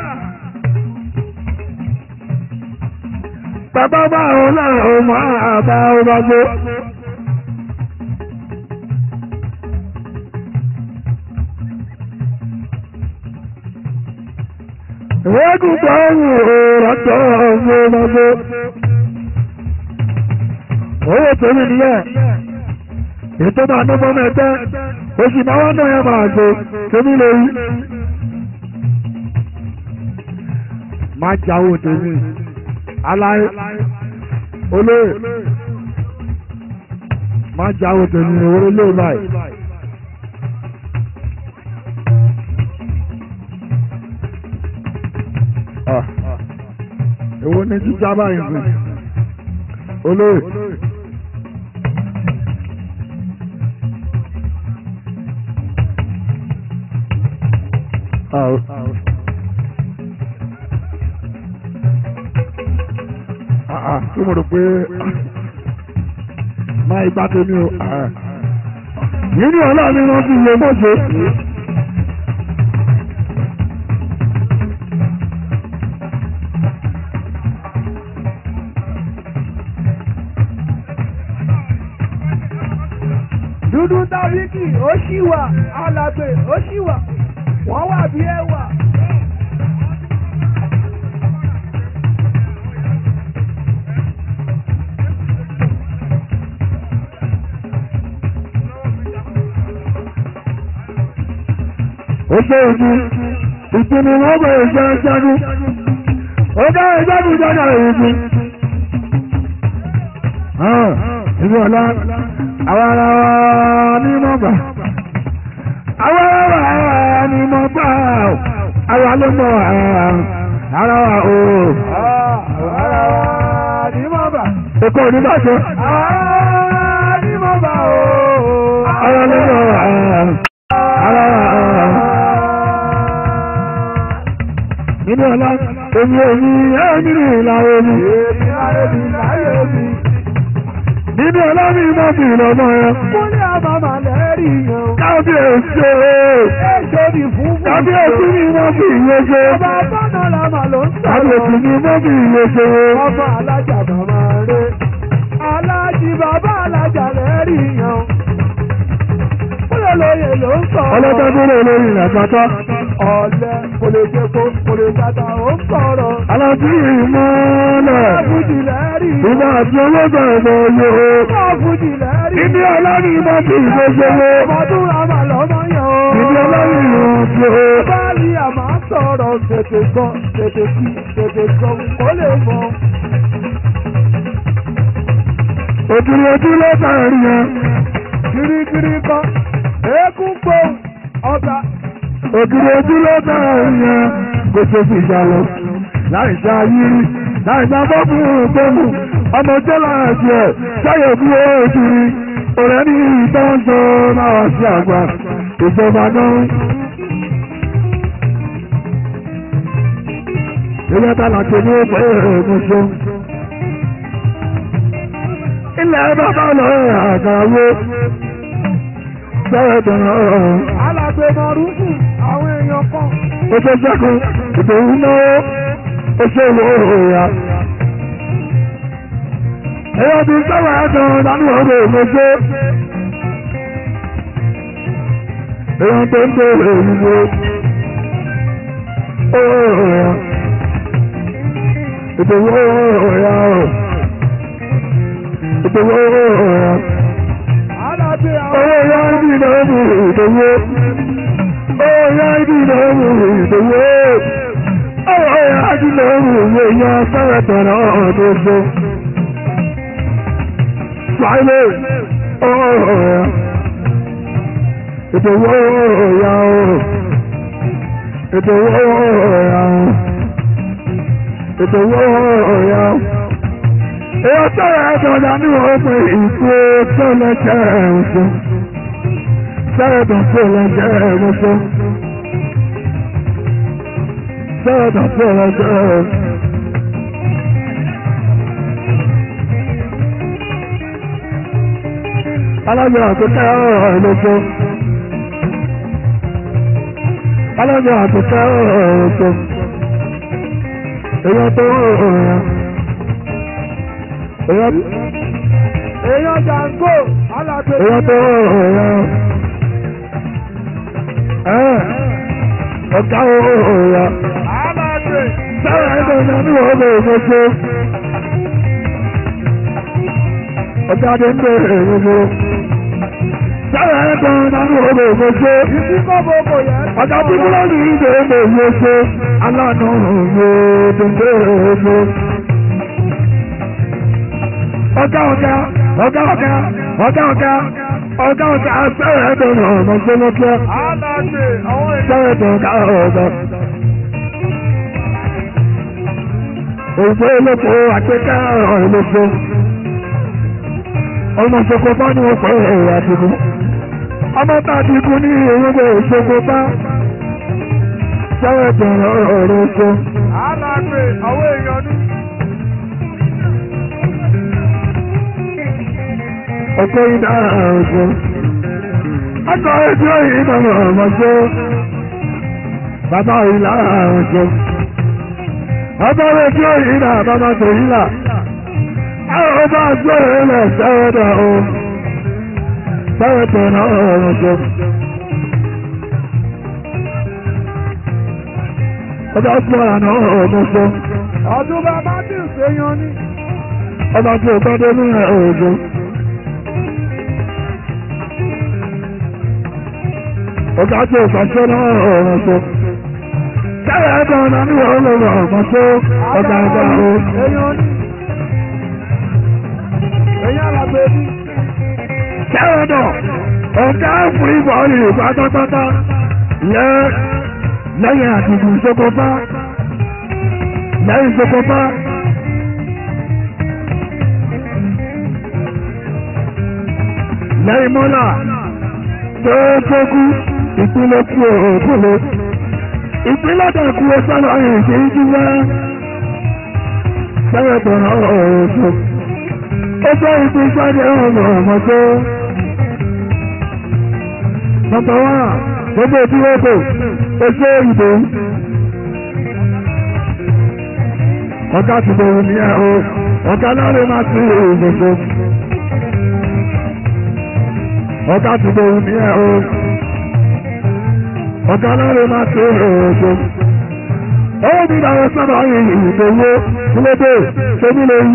Bàbá bá òun náà ó máa bá ọ bá gbó. Eégún gbọ́rù ọ̀rọ̀tọ̀ ọmọ ọmọdé. Owó tèmi nìyẹn. Ètò máa ná fọ́mọ ẹgbẹ́. Oṣù máa wá náà yẹn máa gbé. Tèmi lè rí. Má jáwó tèmi. Aláyé. Olóyè. Má jáwó tèmi. Òwúrọ̀ lè báyìí. Ah. Èwo ni jíjá báyìí sí? Olóyè. Ah, ah, ah, tí mo rò pé máa igbá tèmi o. Ah. Yìí ni ọ̀la mi wọ́n fi lè mọ̀ṣẹ́. dúdú tábíkì ó ṣì wà alàgbè ó ṣì wà wọ́n wà bí ẹwà. ó ṣe ìdí ìpinnu wọn bẹ ìṣe ṣẹ́gun ó dá ìṣẹ́gun jọjọ ìdí. ìlú ọ̀la àwọn ará wa ní mọ̀gbà àwọn ará wa ní mọ̀gbà àwa ló mọ̀ ara wa o. ara wa ní mọ̀bà. èkó onígbàjọ ara ní mọ̀bà o. ara ló mọ̀ ara wa. nínú ọ̀la èmi èmi ẹ̀ nínú ìlà omi. èmi láyé mi láyé mi. nínú ọ̀la mi mọ̀ sí ìlọ́mọ yẹn. kúnlẹ̀ àmàmà lẹ́rì yan. kábíyèsí o. èso ni fún fún. kábíyèsí ni wọ́n fi ìwé ṣe. ọba bọ́nà làmà ló ń sọ̀rọ̀. kábíyèsí ni wọ́n fi ìwé ṣe. ọmọ alájà màmá rẹ̀. alájì bàbá alájà lẹ́rì yan. kúnlẹ̀ lóye ló ń sọ̀rọ̀. ọlọ́dọ́dúnrún olórí rẹ̀ pátá. ọ̀lẹ kò lè jẹ́ kó kò lè tata ó ń sọ̀rọ̀. alájí ìmọ̀ọ́lẹ̀. Fújì lẹ́rì. ìgbà àti owó bẹ̀rẹ̀ lọ yọ. Fújì lẹ́rì. ìdí ọlọ́ni wọ́n fi ìwé ṣe. Ọmọdún àmà lọ́mọ yẹn o. ìdí ọlọ́ni wọ́n fi. Báàlì àmà sọ̀rọ̀ tètè gbọ́ tètè kí tètè gbọ́ kó lè mọ̀. òkìrì ojú ló bẹ̀rẹ̀ yẹn. Kirikiri kan, eégún gbóhùn, ọba. òkìrì ojú ló bẹ̀rẹ̀ yẹn. kò ṣe fi ìjà lọ. láì já yírí láì já bọ́ọ̀bù gbẹ́mù ọmọ jẹ́lá ẹ̀jẹ̀ sáyẹ̀ fún òkìrì. ọ̀rẹ́ ní ìtọ́jú náà sí àgbà ìjọba náà. ilé tàlàkì ní pé èmùsọ. ilẹ̀ bàbá lọ àgàwó bẹ́ẹ̀ dùn ọ̀rọ̀. Alàgbé Mọ̀rúfù, àwọn èèyàn kan. ó ṣe sẹ́kùn ìdòwú náà ó ṣe wò ó ya. èèyàn ti sẹ́wọ̀n ẹ̀dùn dání ọ̀rọ̀ òmòṣó. èèyàn tó ń tó èyíwó. ìdòwò ọ̀yà ọ̀. ìdòwò ọ̀yà. Alábí àwọn owó ya ibi ìdòwò ìdòwò. owó ya ibi ìdòwò ìdòwò. owó ya ibi ìdòwò ìwé yan fẹ́rẹ̀ tọ̀nà ọ̀dọ́gbọ́. Friday, oh yeah. It's a war, yeah. It's a war, yeah. It's a war, yeah. Èyí sọ̀rọ̀ ẹ̀dọ̀ dání wọ́n pé ìkú tó lẹ́jẹ̀ ẹ̀wọ̀sọ. Sẹ́ẹ̀dọ̀ tó lẹ́jẹ̀ ẹ̀wọ̀sọ. Sẹ́ẹ̀dọ̀ tó lẹ́jẹ̀ ẹ̀wọ̀sọ. alájọ àtúntẹ́ ọ̀rọ̀ lóko alájọ àtúntẹ́ ọ̀rọ̀ lóko èyàn tó ọ̀rọ̀ ya èyàn èèyàn jàǹgó alábí èyàn tó ọ̀rọ̀ ya ẹ̀ ọ̀gá ọ̀rọ̀ ya alábí sára ẹ̀dọ̀ ìyá ní ọ̀rọ̀ ìgbésẹ̀ ọ̀gá adé ń bẹ̀rẹ̀ ìgbésẹ̀ sára ẹ̀dọ̀ ìyá ní ọ̀rọ̀ ìgbésẹ̀. ìdí kọ́bọ̀ kò yẹ. Ọ̀gá tí mo lọ́nà ìdè èdè ìwé ṣe aláàánú ìwé dèndé èdè. Ọ̀gá ọ̀gá ọ̀gá ọ̀gá ọ̀gá ọ̀gá ọ̀gá ọ̀gá sẹ́rẹ̀ ẹ̀dọ̀ ọ̀nà gbẹ́lẹ́gbẹ́ alábí àwọn èèyàn. sẹ́rẹ̀ ẹ̀dọ̀ ọ̀gá ọ̀gá. Òṣè olóko àgbéká ọ̀rọ̀ olóko. Ọmọ ìṣòkò bá ní wọ́n pẹ̀ ẹ̀rọ àdìgún ọmọ tá a ti kú ní ewébẹ̀ ìṣòkò bá sẹ́wẹ̀ bẹ̀rẹ̀ ọ̀rọ̀ ṣe. alábí àwọn èèyàn ní. ọ̀pọ̀ iná ọ̀ṣọ́. ọkọ̀ ètò ìdáná ọ̀mọ̀ṣọ́. bàbá ìlà ọ̀ṣọ́. ọkọ̀ ètò ìdá bàbá tó ìlà. àwọn ọba àjọ ilẹ̀ sẹ́wẹ̀ dà o. sẹ́wẹ̀ bẹ̀rẹ̀ ọ̀ṣọ́. ọba ọ̀pọ̀ àná ọ̀mọ̀ṣọ́. ọdún bàbá tí ń ṣèyàn ní. ọba tí ó tọ́jú ní ọ̀ṣọ́. ọ̀gá tí ó pàṣẹ náà ọ̀rọ̀ tó. Kẹ́rẹ̀ ẹ̀dọ̀ ọ̀nà ní ọlọ́rọ̀ ọ̀gbọ̀n tó ọ̀gá ẹ̀dá o. èèyàn ní. èèyàn alábí ní. Kẹ́rẹ̀ ẹ̀dọ̀ ọ̀gá fún ìbọn ìlú pátápátá yẹ lẹ́yìn àdìgún ìṣokòpá lẹ́yìn ìṣokòpá. Lẹ́yìn mọ́là tó tókù ìpínlẹ̀ kú òkúlé ìpínlẹ̀ dẹ̀kú sọ́nà ìṣe ìjúwẹ́ sẹ́yẹ̀ tọ̀nà ọ̀ọ̀ṣọ́ ó jẹ́ ìpín jáde ọ̀nà ọ̀mọ̀ tó nọ́mbà wá gbogbo ìdíwọ́gbò ó jẹ́ ìbò ọ̀gá ti bẹ̀rù ní ẹ̀ o ọ̀gá náà lè máa sí ìgbòho ọ̀gá ti bẹ̀rù ní ẹ̀ o ọ̀gá lọ́rẹ̀ máa tó ọ̀ọ̀ṣọ́. ó ní àwọn sábà ìdòwò kílódé tóbi lórí.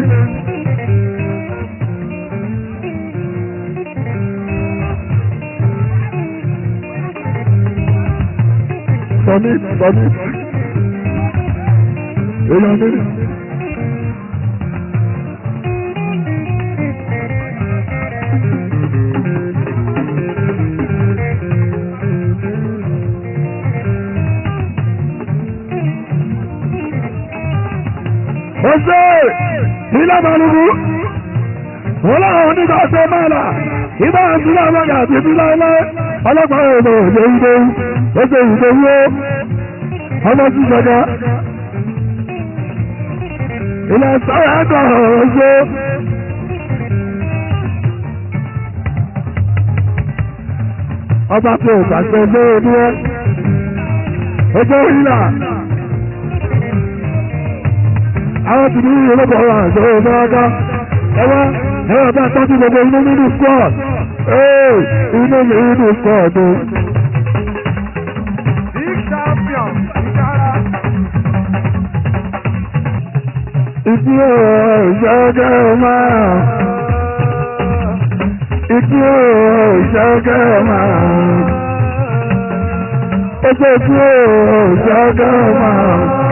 sọmi sọmi èèyàn mi. Ọ̀sẹ̀ ilẹ̀ Màlúkú, wọ́n láwọn onígbà ṣe mẹ́lá, ìbá ìsúná àmọ́gà àti ìbílá ilẹ̀ ọlọ́pàá ọ̀nà òjò ìdó, ó ṣe ìdó wó, ọmọ sí ṣẹ̀gá. Ilẹ̀ sọ́rọ̀ ẹ̀kọ́ ọ̀ṣọ́. Ọba tí ò pàṣẹ lóòdú ẹ́, ọjọ́ ìlà àwọn ti ní olóko ọ̀rọ̀ àṣọ ọ̀dọ́gá ẹwà ẹwà bá tọ́jú gbogbo inú nínú squad ee inú mi nínú squad o. Big champion, Ìjàrá. Ìdí ìṣẹ́gẹ́ máa. Ìdí ìṣẹ́gẹ́ máa. Ẹgbẹ́ ìdí ìṣẹ́gẹ́ máa.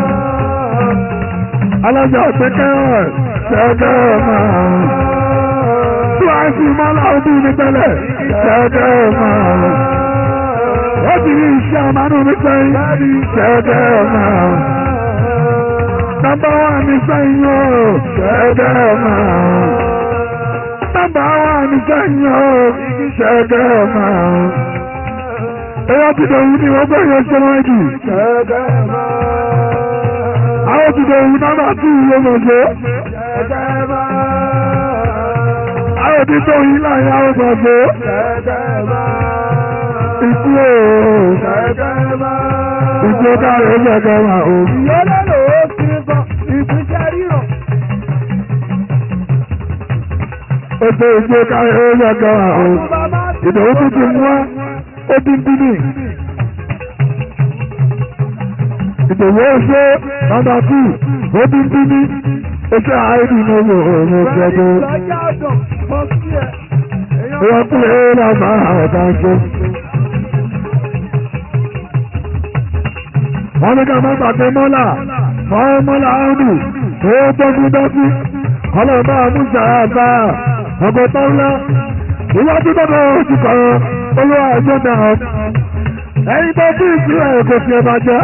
Alájà pẹ́kẹ́ ṣẹ́gẹ́ máa. Tí wàá sì máa láwọn bí mi tẹ́lẹ̀ ṣẹ́gẹ́ máa. Wọ́n ti rí iṣẹ́ àmánú mi sẹ́yìn ṣẹ́gẹ́ máa. Number one is Sanyo, Shagama. Number one is Sanyo, Shagama. Ẹyọ́ ti dẹ̀ wù ní wọ́n bẹ̀rẹ̀ yẹn ṣe wọ́n jù. Ṣẹ́gẹ́mà. Àwọn ti dẹ̀ wù nọ́mbà tù yóò mọ̀ ṣe. Ṣẹ́gẹ́mà. Àwọn ti tó yìí láyé àwọn kan ṣe. Ṣẹ́gẹ́mà. Ìkú o, Ṣẹ́gẹ́mà. ìkú káre Shagama o. Ìyọ́lẹ̀ ló ti sọ ìpínṣẹ́ rírọ̀. Ó ṣe ìkú káre Shagama o. Bàbá ti Ìdòwú tún ti mú wá, ó ti ń bíbí. Ìdòwú ó ṣe nọ́mbà tù, ó ti ń bíbí. Ó ṣe àìdí ní owó òun ṣẹ́gun. lọ́jà ọ̀dọ̀ mọ́ sí ẹ̀. Èèyàn Wọ́n kú lé lọ́mọ ọ̀tá ṣe. Wọ́n ní ká má gbàgbé mọ́là, mọ́ mọ́là áùdù, tó tọ́jú dọ́sí. Ọlọ́ọ̀bá Musa àgbà, ọgọ́ tó ńlá. Ìwájú tọ́jú oṣù kan, olúwa ẹ̀jọ́ náà. Ẹyin tó bí ìsúlẹ̀ kò fi ẹ̀ máa jẹ́.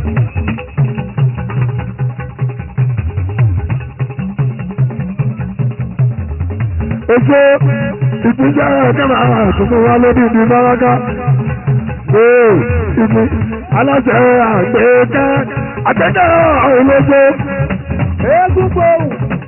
Oṣù ìpínjẹ́ ẹ̀kẹ́mà àtúntò wa lórí ìdí Báràká. Ee, ìdí aláṣẹ àgbẹ̀kẹ́ àtẹ́kẹ́ olóṣó. eégún gbòòrùn.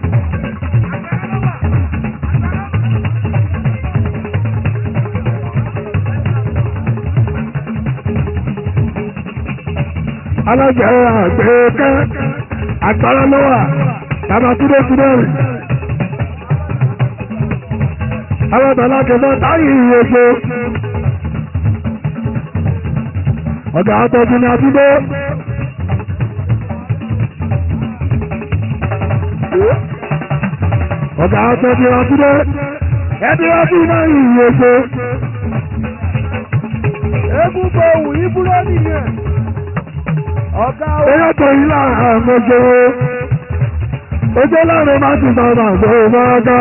Aláṣẹ àgbẹ̀kẹ́ àgbàrá lọ́wà tàbá túdé túdé rẹ̀. Àwọn ọ̀tọ̀lá kẹfẹ́ táyì ìwòṣó. Ọ̀gá àtọ́jú ni àtúndé. Ọ̀gá àtọ́jú ni àtúndé. Ẹbí ọdún náà ìwòṣó. eégún gbòòrùn ìbúrò nìyẹn. ọ̀gá o. Eyọ́ tó yí láàrín àmọ́jọ́. Ojú láàrín máa ti sọ̀rọ̀ àgbò máa dá.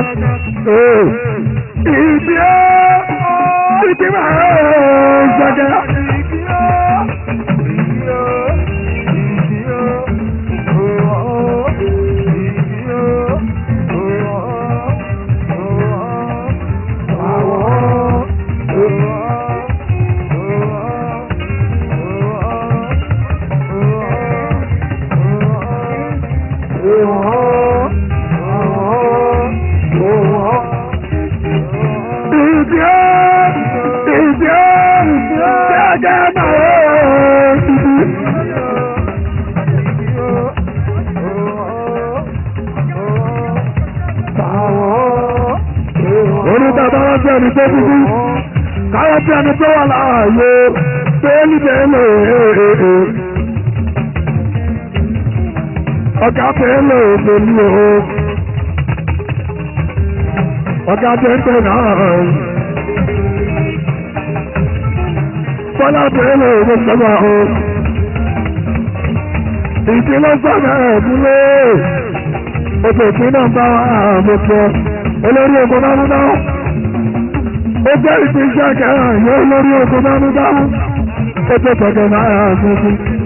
Ìdí ó, ìdí máa ń ṣẹ́gẹ́. Ìdí ó, ìdí ó, ṣẹ́gẹ́ máa ń ṣíbí. Orí bàbá wọn bí ẹni tó dúdú, káwọn bí ẹni tó wà láàyè, bẹ́ẹ̀lì bẹ́ẹ̀lì èèè. Ọ̀gá bẹ́ẹ̀lì èèlì o. Ọ̀gá bẹ́ẹ̀lì náà. Bọ́lá bẹ́ẹ̀lì èèlì sọ́gbà o. Ìdílé sọ́gbà ẹ̀dúlé. Oṣù tí náà bá wà àmọ́sọ. Olórí ogun náà náà. Ó jẹ́ ìpínṣẹ́ kẹrìn yóò lórí ogun náà náà. Ó tó tọ̀gẹ̀ náà àmọ́sọ.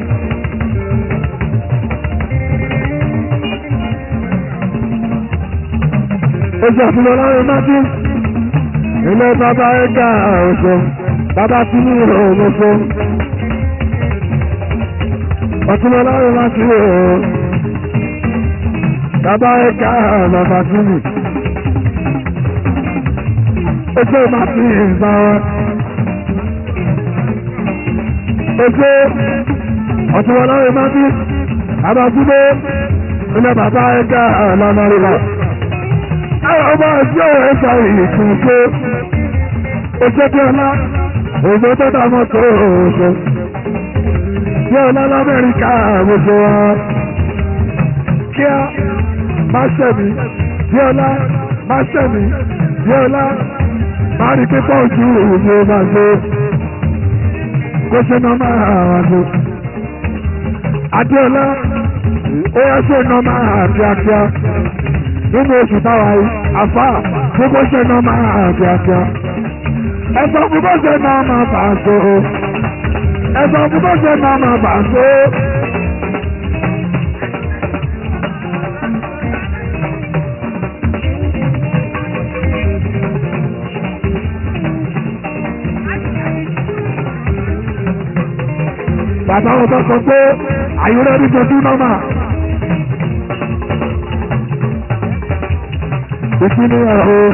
Oṣù àfihàn láàrin Májú. Ilé bàbá ẹ̀ka ọ̀ṣọ́. Bàbá tí ní ọ̀ṣọ́. Ọtún láàrin Májú ọ̀ṣọ́. Bàbá ẹ̀ka bàbá tí ní. Oṣù Májú ìgbà wọn. Oṣù ọtún láàrin Májú. Bàbá tí ní. Ilé bàbá ẹ̀ka lọ́nà rírà. Àwọn ọmọ ẹ̀sìn ọ̀rọ̀ ẹ̀fà ìkùnfẹ́. Òṣèdè ọlá, òṣèdè tó dá mọ́tò òṣè. Bí ọlá l'Amẹ́ríkà gbogbo wa. Kíá, má ṣẹ̀mí. Bí ọlá, má ṣẹ̀mí. Bí ọlá, má rí pípọ̀ ojú ìwé máa gbé. Kó ṣe náà máa wà gbé. Adéọlá, ó yẹ ṣe náà máa kíákíá nínú oṣù táwa yìí àfà gbogbo ṣe náà máa kíákíá ẹ̀sọ́ gbogbo ṣe náà máa bà á so ẹ̀sọ́ gbogbo ṣe náà máa bà á so. bàbá wọn tó sọ pé àyùrẹ́ ní dojú náà máa. ìpínlẹ̀ ọ̀hún.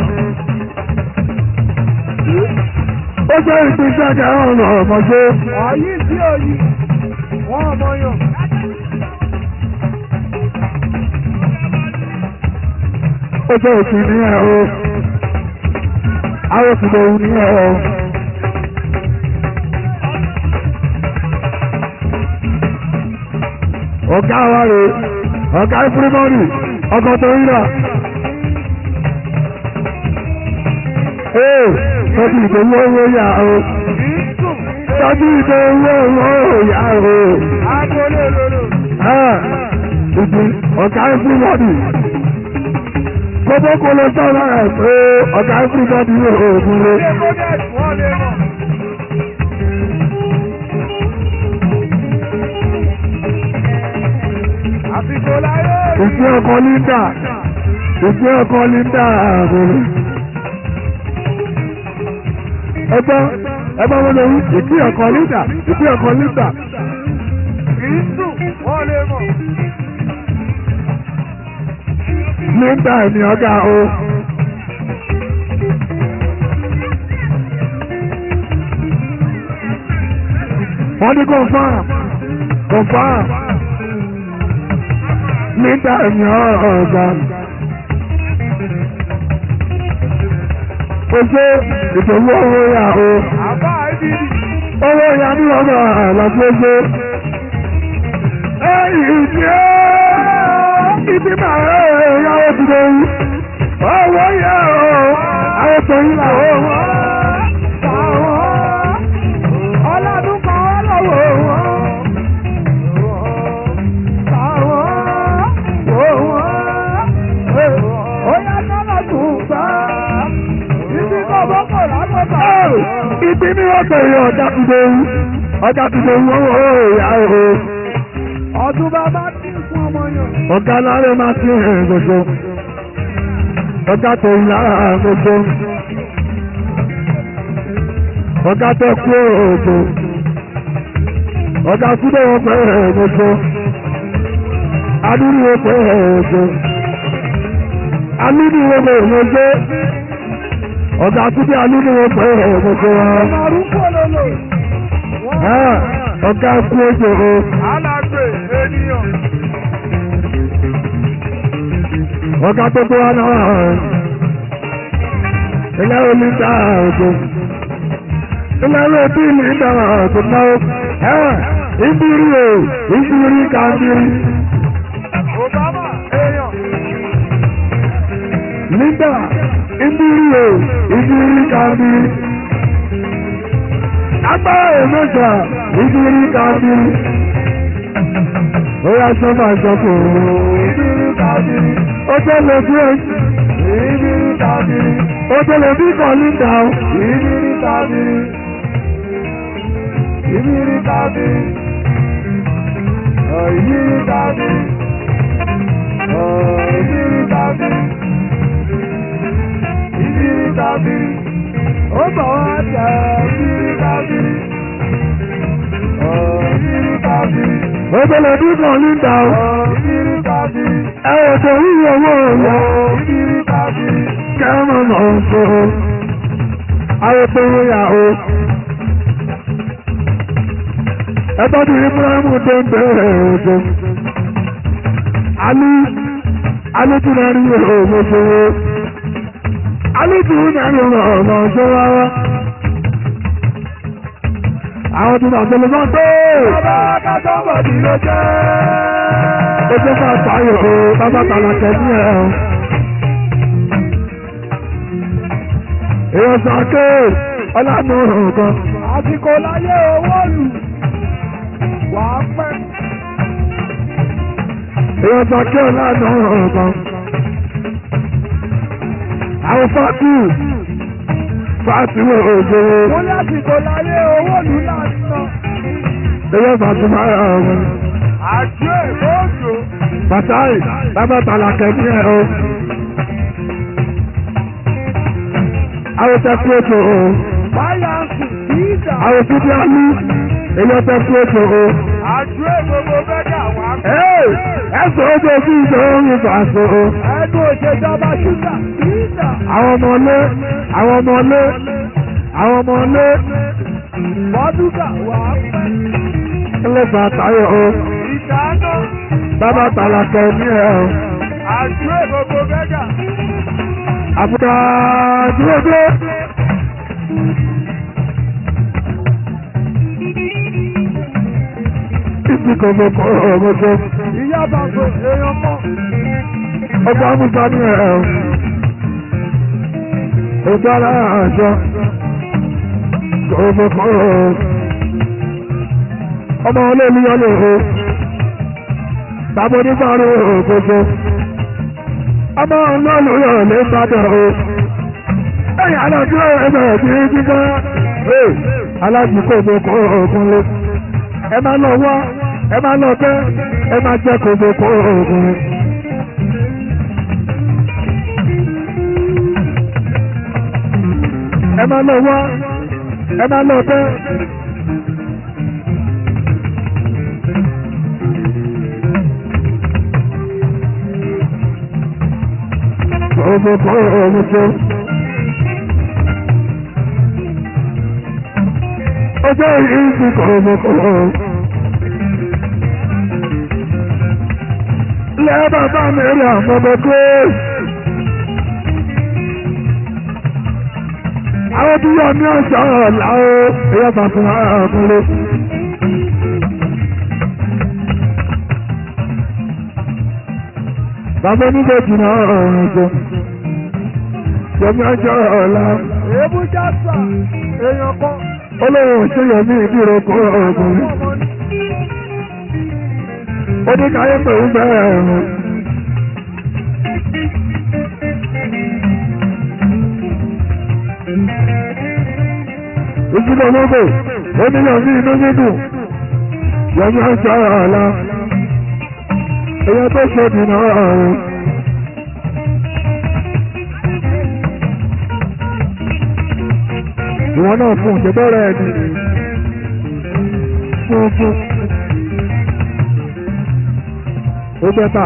ó jẹ́ ìpínlẹ̀ kẹrùn ọ̀nà ọmọdé. Àyí sí òyì, wọ́n ọmọ yàn. ó jẹ́ ìpínlẹ̀ ọ̀hún. àwọn òkùnlẹ̀ òun ní ọ̀hún. ọ̀gá wa rè ọ̀gá ìfúrímọ́rì ọkọ̀ tó ń rà. Ee, tọ́jú ìdòwò owó yà o. Tọ́jú ìdòwò owó yà o. Agbolé lòlò. Ìdí ọ̀gá everybody. Gbogbo kò lọ sọ̀rọ̀ ẹ̀ pé ọ̀gá everybody yóò oògùn rẹ̀. Ilé Bódẹ́sì wọ́n lè mọ̀. Àsìkò láyé. Ìdí ọkọ̀ Linda. Ìdí ọkọ̀ Linda àbúrò. Ẹgbọ́n ẹgbọ́n wọn lè wí ìdí ọkọ̀ Linda. Ìdí ọkọ̀ Linda. Kìí sùn, wọ́n lè mọ̀. Linda ni ọ̀gá o. Wọ́n ní confam confam Linda ni ọ̀gá. O ṣe ìdòwò owó yà o. Àbá ìbílì. Owó yà ní ọgbà àlàfóso. Ẹ̀yìn ìdí ẹ́ ibi máa ẹ̀ yàwó ti lè wú. Owó yẹ o, àwọn tó yí là ó. Ọlọ́dún kan wọ́n lọ́wọ́ wọn. Ó yá sọ́nà tún gbà. Ibi kò bọ́kọ̀ lágbàtà. Ibi ní ọ̀tọ̀ yẹ ọjà ti lè wú. Ọjà ti lè wú owó ìyá o. Ọdún bàbá tí ń fún ọmọ yàn. Ọ̀gá lárẹ́ máa ti hàn gbogbo. Ọ̀gá tó ń lára gbogbo. Ọ̀gá tó kú òògùn. Ọ̀gá kúndé wọn pẹ́ gbogbo. Adúrú wọn pẹ́ gbogbo. Alúdú wọn pẹ́ gbogbo. Ọ̀gá kúndé alúdú wọn pẹ́ gbogbo. Màrúkọ lòlò. Ah, Ọ̀gá kú òjò. Alágbè ènìyàn. ọ̀gá tó tó wá náà ilé omi dá òjò ilé omi mi dá òjò náà ẹ ìbírí o ìbírí kàndírí Obama èèyàn. nígbà ìbírí o ìbírí kàndírí agbára èmẹ́ta ìbírí kàndírí ó yá sọ́fà sọ́kò ìbírí kàndírí ó tẹ́lẹ̀ bí ẹ̀jẹ̀. Ìbírí tàbírí. ó tẹ́lẹ̀ bí kọ̀ọ̀lì dáhùn. Ìbírí tàbírí. Ìbírí tàbírí. Ìbírí tàbírí. Ìbírí tàbírí. Ìbírí tàbírí. Ó bọ̀ wá tẹ̀ ìbírí tàbírí. Ìbírí tàbírí. ó tẹ́lẹ̀ bí kọ̀ọ̀lì dáhùn. Ìbírí tàbírí. ẹ ò tó yíyọ owó ọ̀yọ́. Ìbírí tàbírí. kẹ́mọ̀ náà ń sọ. àwọn tó ń yà ó. ẹ tọ́jú ibrahimu tó ń bẹ̀rẹ̀ òjò. alú alú tí wọ́n rí òmòṣòwò. alùpùpù mẹ́rin ọmọ ọmọ ọjọ́ rárá. àwọn tí wọ́n tẹ̀lé náà tó. Bàbá kájọ́ bọ̀ ní ló jẹ́. ó jẹ́ ká sáyọ̀ o bàbá tàlàkẹ́ ní ẹ̀ o. èèyàn sàké ọlànà nǹkan. Àsìkò láyé owó lù. Wà á pẹ́. èèyàn sàké ọlànà nǹkan. àwọn fáàtì fáàtì wo òjò. Mo ní àsìkò láyé owó lù láti ná. èèyàn fàtì máa yà ọ̀hún. Àjọ èkó òjò. Bàtáì bàbá tàlàkẹ́ ní ẹ̀ o. àwọn tẹ́kù ètò o. Fáyàǹsì kì í dà. àwọn tí bí a ní èèyàn tẹ́kù ètò o. Àjọ ègbogbo fẹ́gà wà á pẹ́. Ẹ́ẹ̀ ẹ̀sùn ojú ojú ìjọ orin fàṣọ o. Ẹnu òṣèjọba ṣúgà kì í dà. àwọn ọmọ ilé àwọn ọmọ ilé àwọn ọmọ ilé Bọ́dúgà wà á pẹ́. ńlẹ́fà táyọ̀ o. Ìdáná. bàbá tàlàkẹ́ ní ẹ̀ o. Àjọ ègbogbo fẹ́gà. àbúdá dúró dé. ìsìn kò mọ̀ kọ́ ọ̀rọ̀ tó. Ìyá bàbá èèyàn mọ̀. ọgbà musa ní ẹ̀ o. ìdára àjọ kò mọ̀ kọ́ ọ̀rọ̀. ọmọ olóòlùyọ lè ho. bàbá onígbàrú òkòkò. ọmọ olóòlùyọ lè bàdàn o. ẹ̀yìn alájú ẹgbẹ̀rẹ̀ tí ń kíkọ́. alájú kò mọ̀ kọ́ ọ̀kan lé. ẹ máa lọ wá ẹ máa lọ bẹ́ ẹ máa jẹ́ kò mọ̀ kọ́ ọ̀kan lé. ẹ máa lọ wá ẹ máa lọ bẹ́. Ọmọ kọ́ ọmọ tó. Ọjọ́ ìrísí kọ́ ọmọ kọ́ ọmọ. Lẹ́ bàbá mi rí àwọn ọmọ tó. Àwọn tí yọ ní ọ̀sán ọ̀la ó, ẹ̀yọ́ bá fún ara ọkùnrin. Bàbá oníbejì náà ọ̀rùn jẹ. Yọmí ọjọ́ ọ̀la. Èébú jásà èèyàn kan. Olóhùn ṣe yọmí ìdúró kó ọkùnrin. Ọmọ ní Ó ní káyé pẹ̀lú bẹ́ẹ̀ ẹ̀rùn. Ìjìnlẹ̀ lóko, ó ní yọmí inú dídùn. Yọmí ọjọ́ ọ̀la. Èyàn tó ṣe dìnnà ọ̀run. Ìwọ náà fún ìṣẹ́bẹ̀rẹ̀ ẹni. Fún fún. Ó bẹ́tà.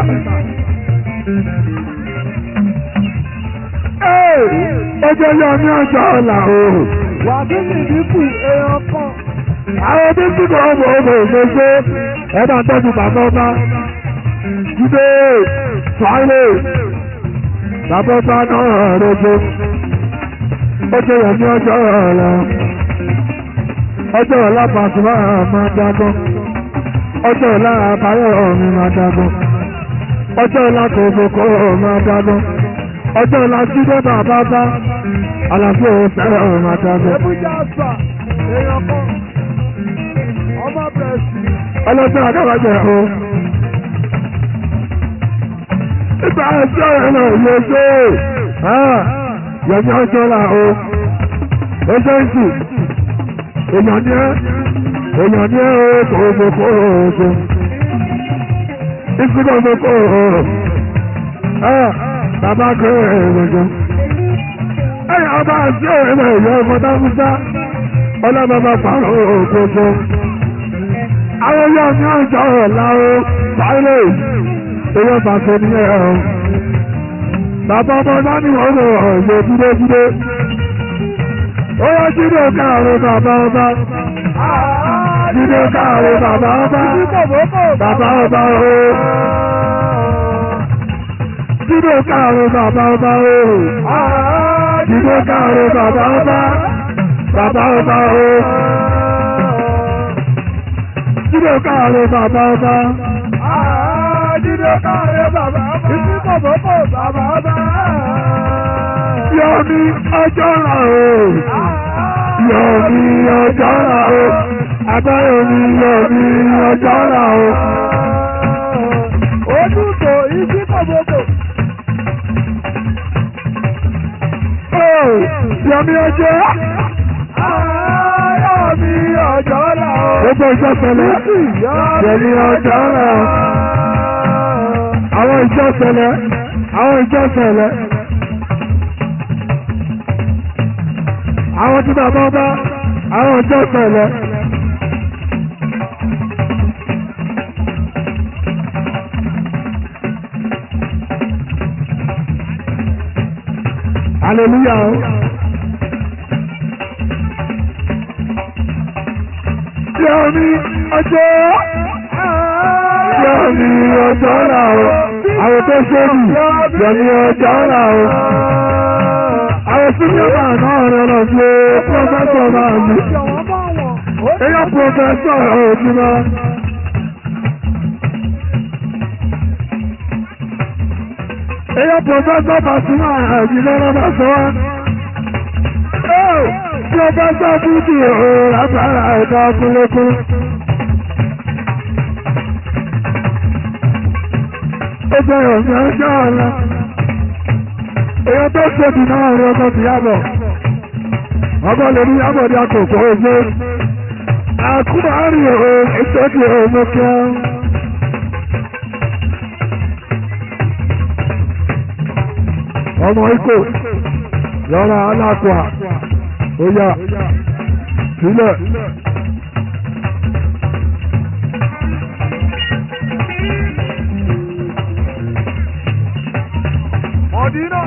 Ó jẹ́ yọ ní ọjọ́ ọ̀la o. wàgíní dínkù èèyàn kan. Àwọn tó tí kò ọmọ ọmọ òṣèṣe ẹ bá ń tọ́jú bàbá ọba. Jídé Fáìlè bàbá ọba náà rẹ̀jọ. Ó jẹ́ yọ ní ọjọ́ ọ̀la. Ọjọ́ ọ̀la Pàṣípà máa dágbọ́n. Ọjọ́ ọ̀la àbáyọ̀ ọ̀run máa dágbọ́n. Ọjọ́ ọ̀la kòkòkò máa dágbọ́n. Ọjọ́ ọ̀la Jídé bàbá bá. Àlàfo fẹ́ràn máa dágbọ́n. èébú jásà èèyàn kan. ọmọ bẹ̀rẹ̀sì. ọlọ́sẹ̀ àdáwájẹ̀ o. Ìgbà ẹjọ́ ẹ̀rọ ìlú ṣe yẹ̀mí ọjọ́ là o. Oṣù ìsù, èèyàn ní ẹ́, èèyàn ní ẹ́ o kò o kò o oṣù. Ìsú kò o kò o. Bàbá kò èrò jọ. Ẹ̀yà ọba àti ẹ̀rọ ìyá ọmọ dáhùnsá. Ọlọ́mọba pàrọ̀ òkòkò àwọn yóò ní ọjọ́ ọ̀la o sáré owó bàtò ní ẹ̀ ọ́ bàbá ọmọ náà ní wọ́n lọ ọ̀yọ́ dúró dúró owó jíde káàró bàbá ọba jíde káàró bàbá ọba bàbá ọba o jíde káàró bàbá ọba o Jíde káàró bàbá ọba. Bàbá ọba o. Jíde káàró bàbá ọba. Jíde káre bàbá bá. Ìsí kòbókò bàbá bá. Yọ̀mí ọjọ́ rà o. Yọ̀mí ọjọ́ rà o. Abáyọ̀mí yọ̀mí ọjọ́ rà o. Ojútò ìsí kòbókò. Ó yọ̀mí ọjọ́. Yọ̀mí ọjọ́ là ó. Gbogbo ìjọ sẹlẹ̀. Yọ̀mí ọjọ́ rà o. Àwọn ìjọ sẹlẹ̀. Àwọn ìjọ sẹlẹ̀. Àwọn tí bàbá bá. Àwọn ìjọ sẹlẹ̀. Hallelujah. o. Yọ̀mí ọjọ́. Yọ̀mí ọjọ́ rà o. Àwọn tó ṣébì. Yọ̀mí ọjọ́ rà o. Àwọn síníọ̀mà náà rẹ̀ lọ sí pọ́fẹ́sọ̀ máa mi. Jọ̀wọ́ bá wọ̀. Eyọ́ pọ́fẹ́sọ̀ òjìmọ́. Eyọ́ pọ́fẹ́sọ̀ Pasuma àjìlẹ́ lọ́bà sọ wá. Ó pọ́fẹ́sọ̀ Búdì ò lágbára ẹ̀ka kúlékún. Ó bẹ̀rẹ̀ ọ̀sẹ̀ ọjọ́ ọ̀la. Eyọ́ tó ṣèbí náà rẹ̀ ọkọ̀ ti yàbọ̀. Ọgọ́ lè ní yàbọ̀ ní àkókò ojú. Àkúmárì ò ìṣẹ́kì ọmọ kíá. Ọmọ ikò lọ́ra alákùá ó yá sílẹ̀. Mọ̀dínà.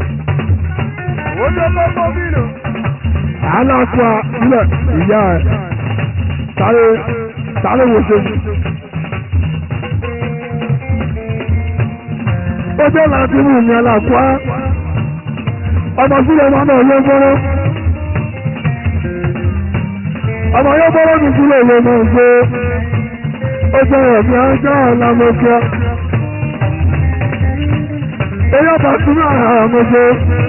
Ó lé lọ́gbọ́n bí lò. Alákùá sílẹ̀ ìyá ẹ̀. Sáré sáré wo ṣe. Ó jẹ́ láti mú mi alákùá. Ọmọ sílẹ̀ máa náà yóò gbọ́rọ́. Ọmọ yóò gbọ́rọ́ mi sílẹ̀ ló máa ń gbé. Ó jẹ́ ẹ̀mí ọjọ́ ọ̀la mo kẹ́. Eyọ́ Pasuma àmọ́jọ́.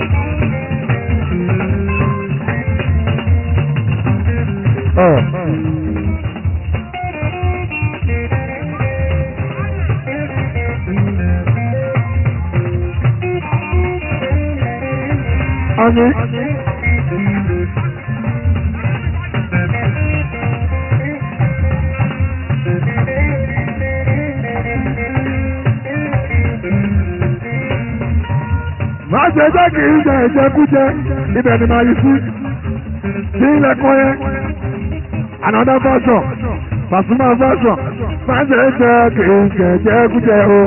Ọ̀. Ani. Má ṣe jẹ́ kì í jẹ ìjẹkújẹ, ibẹ̀ ni màá yí sí. Sí ilẹ̀kùn yẹn. Another version, Pasuma version. Má ṣe jẹ́ kì í jẹ ìjẹkújẹ o.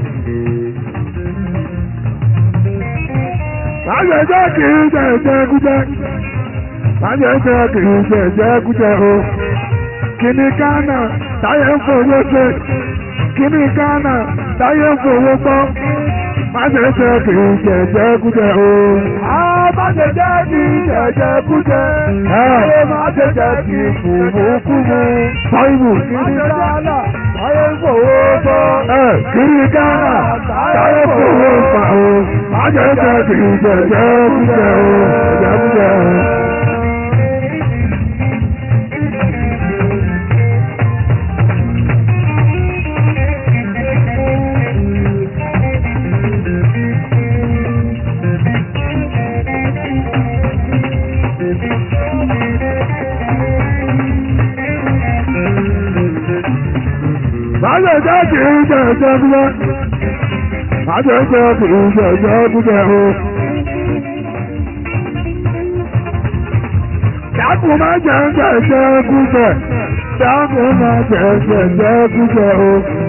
Má ṣe jẹ́ kì í jẹ ìjẹkújẹ. Má ṣe jẹ́ kì í jẹ ìjẹkújẹ o. Kìnì Ghana táyé ń fowó ṣe. Kìnì Ghana táyé ń fowó gbọ́. Má ṣe jẹ́ kì í jẹ ìjẹkújẹ o. Má ṣe jẹ́ kí jẹ̀jẹ̀ kújẹ. Ayé má ṣe jẹ́ kí fùmùkùmù. Sọ́yìnbù. Kìnì Ghana ayé ń fowó bọ́. Ẹ kìnì Ghana táyé ń fowó pa o. Má ṣe jẹ́ kì í jẹ ìjẹkújẹ o. Ìjẹkújẹ o. Májẹ̀ jẹ́ kì í jẹ ìjẹkújẹ. Májẹ̀ jẹ́ kì í jẹ ìjẹkújẹ o. Dákun má jẹ́ jẹ ìjẹkújẹ. Dákun má jẹ́ jẹ ìjẹkújẹ o.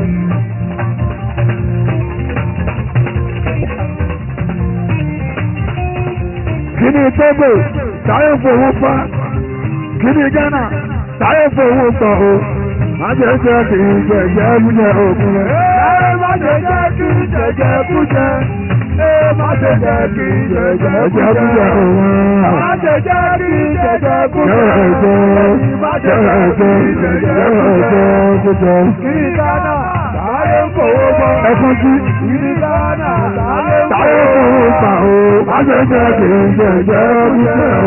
Kíni Tógò táyé fowó pa? Kíni Ghana táyé fowó pa o? Májẹ̀ jẹ́ kì í jẹ ìjẹkújẹ òkun rẹ̀. Ẹ má ṣe jẹ́ kí jẹ̀jẹ̀ kújẹ. Ẹ má ṣe ṣe jẹ́ kí jẹjẹ ẹ̀jẹ̀ kújẹ òun. Má ṣe jẹ́ kí jẹjẹ kújẹ. Jẹ́ẹ̀jẹ́ Má ṣe jẹ́ kí jẹ́ẹ̀jẹ́ jẹjẹ kújẹ. kújẹ. Kí Ghana sáré ń kówó bọ́. Ẹ̀fọn sí. Kí Ghana sáré ń Táyé kówó kò bọ́. gbà o, má ṣe jẹ́ kí n jẹ̀jẹ̀ kújẹ o.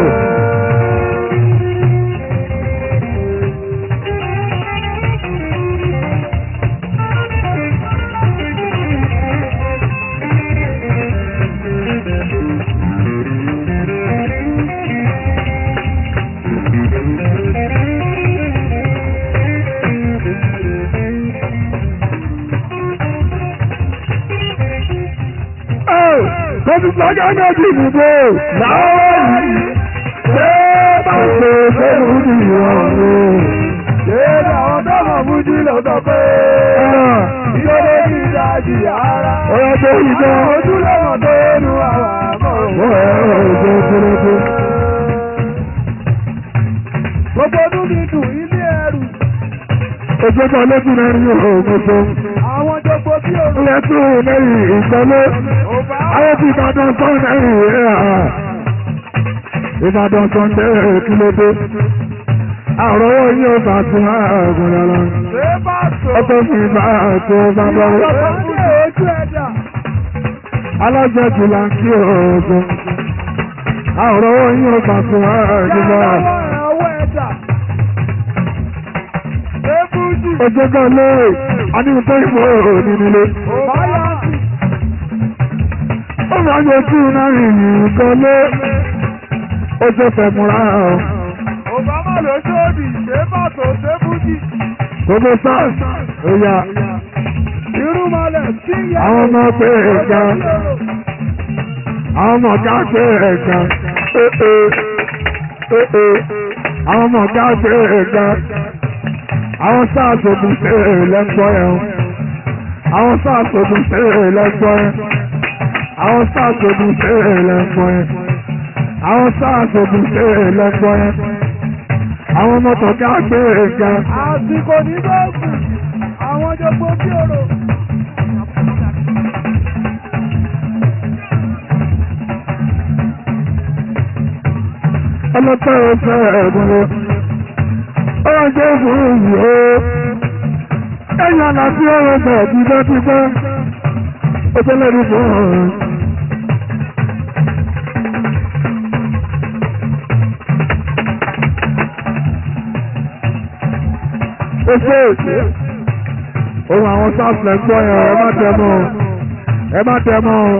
Kọ́sí sọ́jà náà ti dìbò láwọn yìí. Ṣé bá ṣe fẹ́rù nìyàn o? Ṣé àwọn tó mọ̀ fújì ló sọ pé ìṣòro ní ìdajì ara? Ọ̀rọ̀ tó ìjọ. Ojúlọ́mọ tó nu àwọn àmọ́ Ó ẹ̀rọ ìjọ kúrúkú. Gbogbo ọdún mi dùn ilé ẹrù. Ojú kan lókun náà ní òògùn tó. Àwọn jogbo bí òru. Ilé tó lẹ́yìn ìgbọ́lé. Ò bá Àwọn ti Ìbàdàn sọ́n lẹ́yìn rẹ̀ à. Ìbàdàn sọ́n lẹ́yìn kí ló dé. Àrò owó yín ò bá tún ààgùn lọ́la. ṣe bá sọ. Ọkọ̀ fi bá àtò bá bá wọ́n. Ìyàtọ̀ ní ojú ẹ̀dá. alájẹjù là ń kí oògùn àwòrán owó yín ó kàn fún ààrùn lọ. Yàrá ọwọ́ ẹ̀dá. Ṣé fújì? ojú kan lé aníhun tó ìbò òní nílé. Ò bá yá sí. ó máa ń yẹ kí iná ìyìn kan lé. ó ṣe fẹ́ múra o. Ò bá má lọ sóòdì. Ṣé bá tó ṣé fújì? gbogbo sars ó yá Irúmọlẹ̀ sí ìyá. àwọn ọmọ pé ẹ̀ka àwọn ọmọ ká pé ẹ̀ka ee ee àwọn ọmọ ká pé ẹ̀ka àwọn sars ògùn ṣe lẹ́gbọ́ ẹ̀ àwọn sars ògùn ṣe lẹ́gbọ́ ẹ̀ àwọn sars ògùn ṣe lẹ́gbọ́ ẹ̀ àwọn sars ògùn ṣe lẹ́gbọ́ ẹ̀ àwọn ọmọ tó ká pé ẹ̀ka. Àsìkò ní bọ́ọ̀gù. Àwọn jogbo bí òru. ọlọ́pẹ́ ọ̀fẹ́ ẹ̀gbọ́n lọ. ó wá jẹ́ fún ìyí o. ẹ̀yìn àlàáfí ọ̀rọ̀ bẹ̀ dídá ti gbẹ́. ó tẹ́ lẹ́nu fún ọ̀rọ̀. ó ṣe èsì. ohun àwọn sáfìlẹ̀ gbọ́ yẹn ẹ má tẹ mọ́ o. ẹ má tẹ mọ́ o.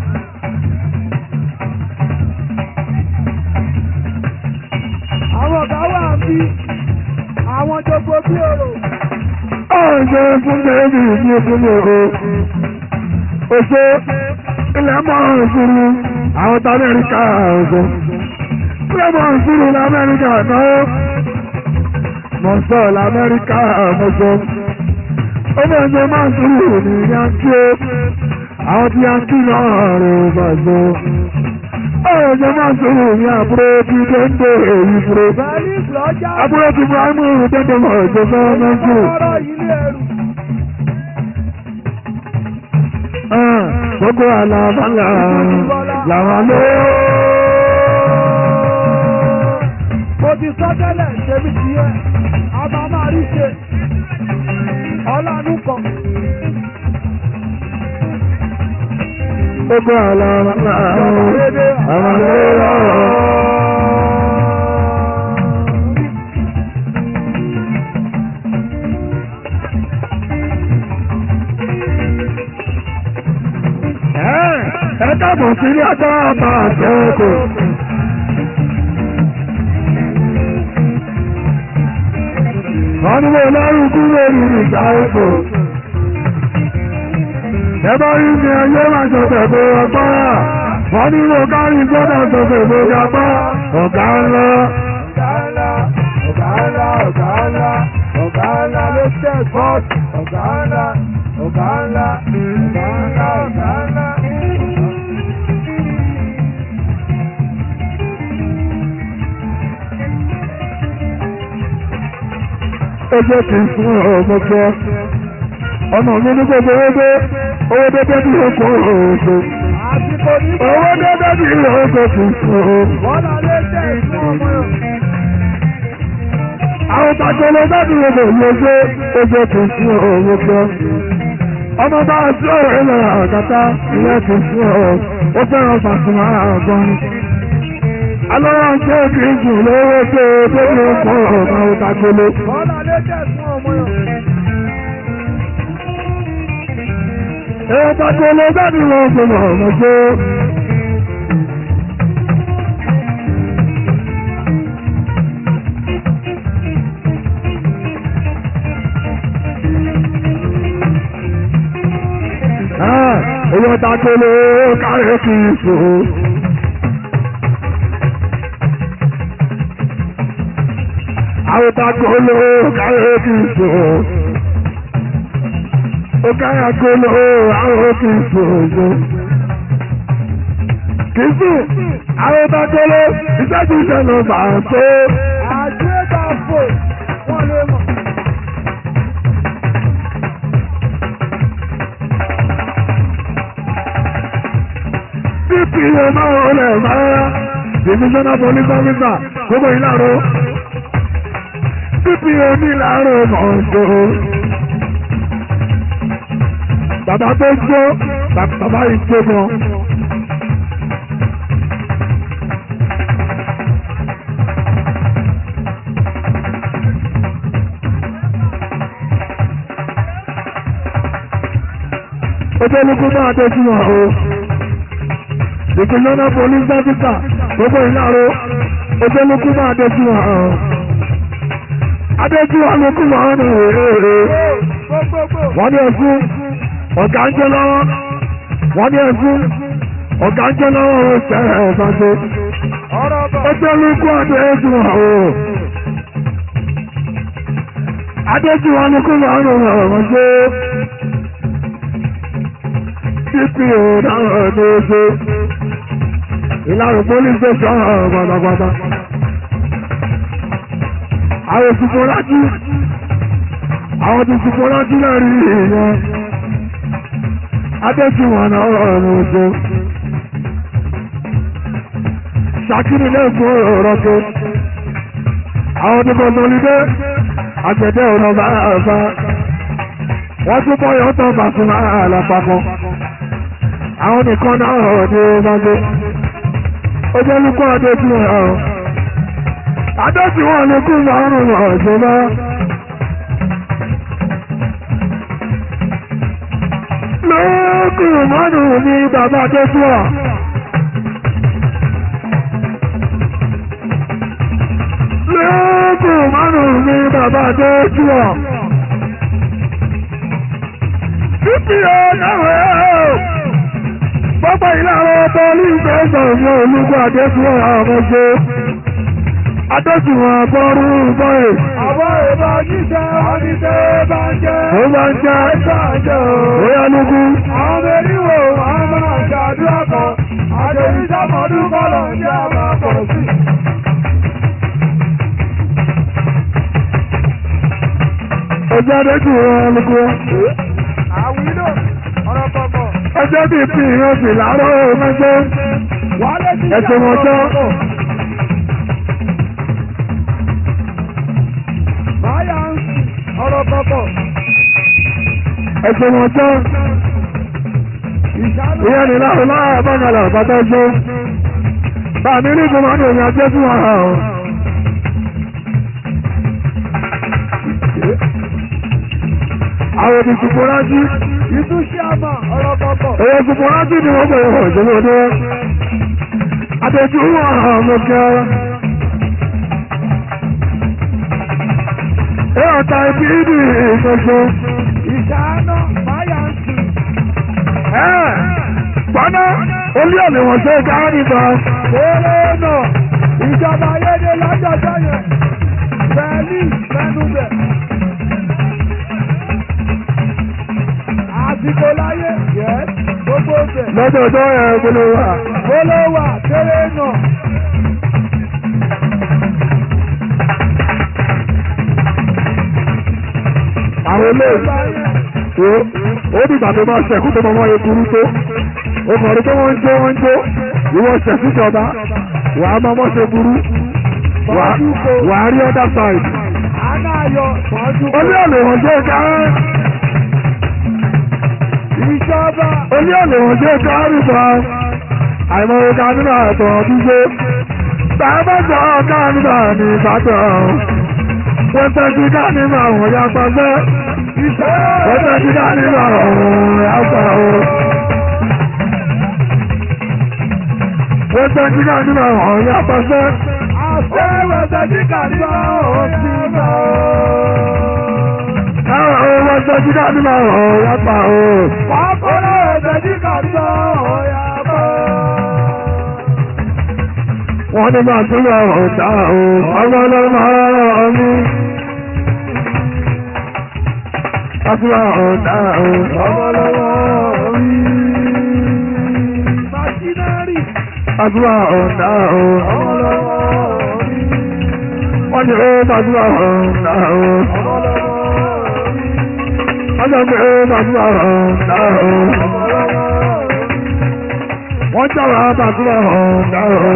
Àwọn ọ̀gá wà ń bí. Àwọn jogbo bí òru. ọ̀ṣẹ́ fún bẹ́ẹ̀bì ní ìpínlẹ̀ Èkó. Oṣó ilẹ̀ mọ́rùn ìṣúrú àwọn tí Amẹ́ríkà ọ̀ṣọ́. Ilẹ̀ mọ́rùn ìṣúrú l'Amẹ́ríkà náà. Mọ̀sọ̀ l'Amẹ́ríkà ọ̀ṣọ́. Ó bẹ̀rẹ̀ ṣe máa ń ṣúrú ní Yankí ó. Àwọn tí Yankí náà rẹ̀ ò bàjọ́. Ọ̀rọ̀ ṣe máa ń ṣúrú ní àbúrò tí Dẹ́ndé èyí fúró. Bẹ́ẹ̀ni ìflọ́jà. Àbúrò tí Ibrahimu Dẹ́ndé mọ̀ ìjọba Nàìjíríà. Ọ̀rọ̀ ilé ẹrù. gbogbo àlàbàlà làwọn ló. Mo ti sọ tẹ́lẹ̀ ṣebí ti yẹ. A máa máa rí ṣe. Ọlánú kan. gbogbo àlàbàlà làwọn ló. ẹ káàbọ̀ sí ilé agbára máa ṣẹ́kù. wọ́n ní wọ́n lọ́rùn kúrò nínú ìgbà èkó. ẹ bá rí ní ayé máa ṣọ̀tẹ̀ bó agbára. wọ́n ní wọ́n kárí gbọ́dọ̀ ṣọ̀tẹ̀ bó agbára. ọ̀gá ńlá. Ọ̀gá ńlá, ọ̀gá ńlá, ọ̀gá ńlá, ọ̀gá ńlá ló tẹ̀ bọ́ọ̀tù. Ọ̀gá ńlá, ọ̀gá ńlá, ọ̀gá ńlá, ọ̀gá ńlá. ó jẹ́ kí n fún ọmọ gbọ́. ọmọ mi ní gbogbo owó dé owó dé dé bí oko òògùn. àsìkò ní owó dédé ní oṣù tuntun. bọ́lá lé jẹ́ ìfún ọmọ yẹn. àwọn tàgbélé dábì wo lè ṣe oṣù tuntun owó gbọ́. ọmọ bá a sí ọ̀rẹ́ lọ àgàtà ilé tuntun ọ̀ ó fẹ́ràn Pasuma àgbọn. alọ́rọ̀ ń ṣe kì í sùn lówó tó tó ní ọkọ̀ ọ̀gá òtàgbélé. bọ́lá lé jẹ́ ìfún ọmọ yẹn. èyí tàgbélé dábì wo ṣe lọ ọmọ ṣe. Owó takolo kárẹ̀ kì í so. Àwọn takolo kárẹ̀ kì í so. Ó káyà kolo àwọn kì í so. Kì í sùn, àwọn takolo ìṣẹ́jú ìṣẹ̀lẹ̀ bà ń tó. àgbéga fò wọ́n lè mọ̀. DPO máa ń rọlẹ̀ máa divisional police officer gbogbo ìlàró DPO ní ìlàró mọ̀ọ́dọ́. Bàbá tó gbó bàbá ìgbó gan. Ojú olùkú máa dé sí wọn o ìpínlẹ̀ police officer gbogbo ìlàró ojúlùkú máa dẹ́jú wọn. adéjú wọn ló kú wọn ní èrè. gbogbogbò wọ́n ní ẹ̀fún ọ̀gá ń jẹ́ lọ́wọ́. wọ́n ní ẹ̀fún ọ̀gá ń jẹ́ lọ́wọ́ ó sẹ́rẹ̀ ẹ̀sán ṣe. ọ̀rọ̀ bọ̀. ojúlùkú adéjú wọn o. adéjú wọn ló kú wọn ní ọ̀rọ̀ ṣe. dpo náà ní oṣù ìlànà police station pátápátá. àwọn òṣùpọ̀ lájú àwọn tó ṣùpọ̀ lájú náà rí ìyẹn. adéṣùwọ̀n náà ọ̀rọ̀ oṣù. ṣàkíní lẹ́kọ̀ọ́ ọ̀rọ̀ tó. àwọn tó kọ́ sọlídé àgbẹ̀dẹ ọ̀nà bá àbá. wọ́n tún bọ́ yọ̀ọ́tọ̀ Pasuma àlàpapọ̀. àwọn nìkan náà ọ̀rọ̀ ní ọmọdé ojú olùkọ́ adéjú ọ̀ adéjú wọn ló kú márùn ún ọ̀ṣọ́lá lókù márùn ún ní bàbá adéjú ọ̀ lókù márùn ún ní bàbá adéjú ọ̀ títí ọ̀dáwọ̀ ẹ̀ Pápá ìlànà bọ́ọ̀lù ìgbésọ̀ ní olúgbọ́ Adéṣùwọ̀n àmọ́gbé. Adéṣùwọ̀n àbọ̀rú bọ́ẹ̀. àwọn èèbà jíjẹ oníṣẹ́ bá ń jẹ́. Ó máa ń jẹ́ bá ń jẹ́ o. bóyá lógú. àwọn mẹ́rìnwó a máa ṣàdúrà kan. àjèjì sàmọ́dún kọ́lọ̀ ń jẹ́ àmà pọ̀ sí. Ọjọ́ Adéṣùwọ̀n lógú. àwílò ọ̀rọ̀ kọ̀ọ̀kan. Ọjọ́ bí fi ìran sì láàárọ̀ mẹ́gbẹ́. wálé ti Ẹ̀sùn ọjọ́. báyà ń sùn ọ̀rọ̀ kọ̀ọ̀kan. Ẹ̀sùn ọjọ́. ìṣàánú. Ìyẹn ni láàrú láàrú bọ́ngàlà bàtà ṣó. Bàmí ní ìgbìmọ̀ ní òyìn Adéṣùwọ̀n hàn. Àwọn òdìsùnkú rájí. ìtúnṣe àmà ọ̀rọ̀ kọ̀ọ̀kan. Èyí ṣùgbọ́n rájí ni wọ́n bẹ̀rẹ̀ wọ̀ ìṣòro ọdún. Adéjú wọn hàn mọ́ kẹ́. Ẹ ọ̀tá ibi ìdí ìṣoṣo. ìṣàánú báyà ń sùn. Ẹ pọ́nà olú ọ̀lẹ̀ wọ̀n ṣe gáà nígbà. Eré náà ìjọba ayédè lọ́jọ́jọ́ yẹn. Bẹ́ẹ̀ni mẹ́nubẹ̀. Àsìkò láyé yẹ gbogbo bẹ̀. Lọ́jọ́ ọjọ́ ẹ̀ gbọ́dọ̀ wà. Gbólóhùn àtẹ́rẹ́ náà. Àwọn ilé Ìgbà yẹn ìwé ó dìgbà tó máa ṣẹ̀kú tó máa wáyé burú tó. ó kàn rí pé wọ́n ń jó wọ́n ń jó ìwọ ṣẹ̀sí ìjọba wà á máa mọ́ ṣe burú wà wà á rí other side. àná ayọ̀ mọ́jú ó ní ọ̀nà ìwọ̀n jẹ́ ká ìjọba ó ní ọ̀nà ìwọ̀n jẹ́ ká rí bá àìmọ̀ ọ̀gá nínú àtọ̀ ọdúnṣe bàbá jọ ọ̀gá nínú àmì ìbátan wọ́n tẹ́jú ká nínú àwọn ya pàṣẹ wọ́n tẹ́jú ká nínú àwọn ya pa o. wọ́n tẹ́jú ká nínú àwọn ya pàṣẹ. àfẹ́wẹ̀ tẹ̀sí kàdúrà òsì náà. Àwọn ọmọ tẹ́jú ká nínú àwọn ya pa o. Wàkúrẹ́ tẹ̀sí kàdúrà òyà bọ̀. wọ́n ní máa tún lọ ọ̀tá o ọmọ ọlọ́mọ ọ̀rọ̀ mi. Àtúwà ọ̀tá o ọmọ ọlọ́mọ mi. Màṣínárì Àtúwà ọ̀tá o ọmọ ọlọ́mọ mi. Wọ́n ní ó tàtúwà ọ̀tá o. Wọ́n sọ pé ó tàtúwà ọ̀tá o. Wọ́n jáwọ́ tàtúwà ọ̀tá o.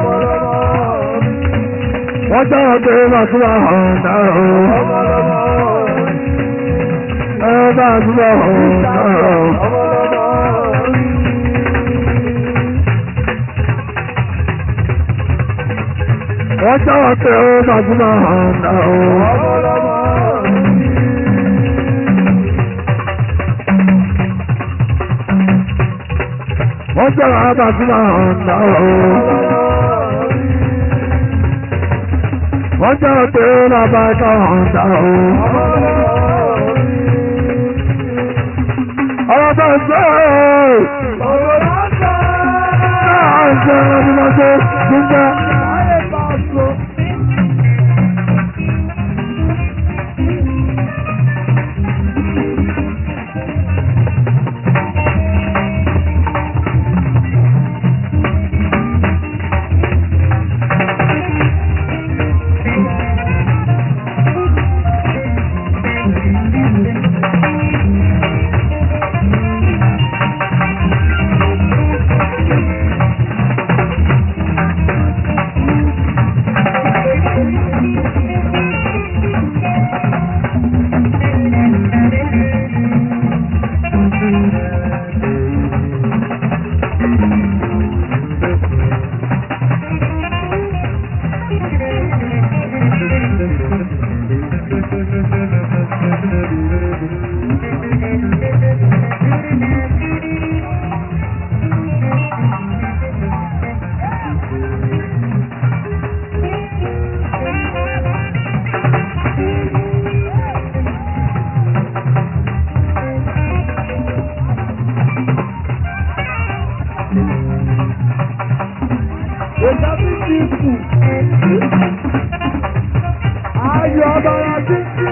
Wọ́n jáwọ́ pé tàtúwà ọ̀tá o. Ẹ tàtúwà ọ̀tá o. Wọ́n jáwọ́ pé tàtúwà ọ̀tá o. Wọ́n jáwọ́ tàtúwà ọ̀tá o. Wọ́n jáwọ́ pé bàbá ẹ̀ka ọ̀tá o. Ọ̀rọ̀ bá ń sọ ọ́. ọ̀rọ̀ láńkà. Náà ń sọ ọ́ ní wọ́n tó gbígbẹ́. Ayé bá so. Ìjà bí ti kù. Ayọ̀ ọ̀bàrà títí.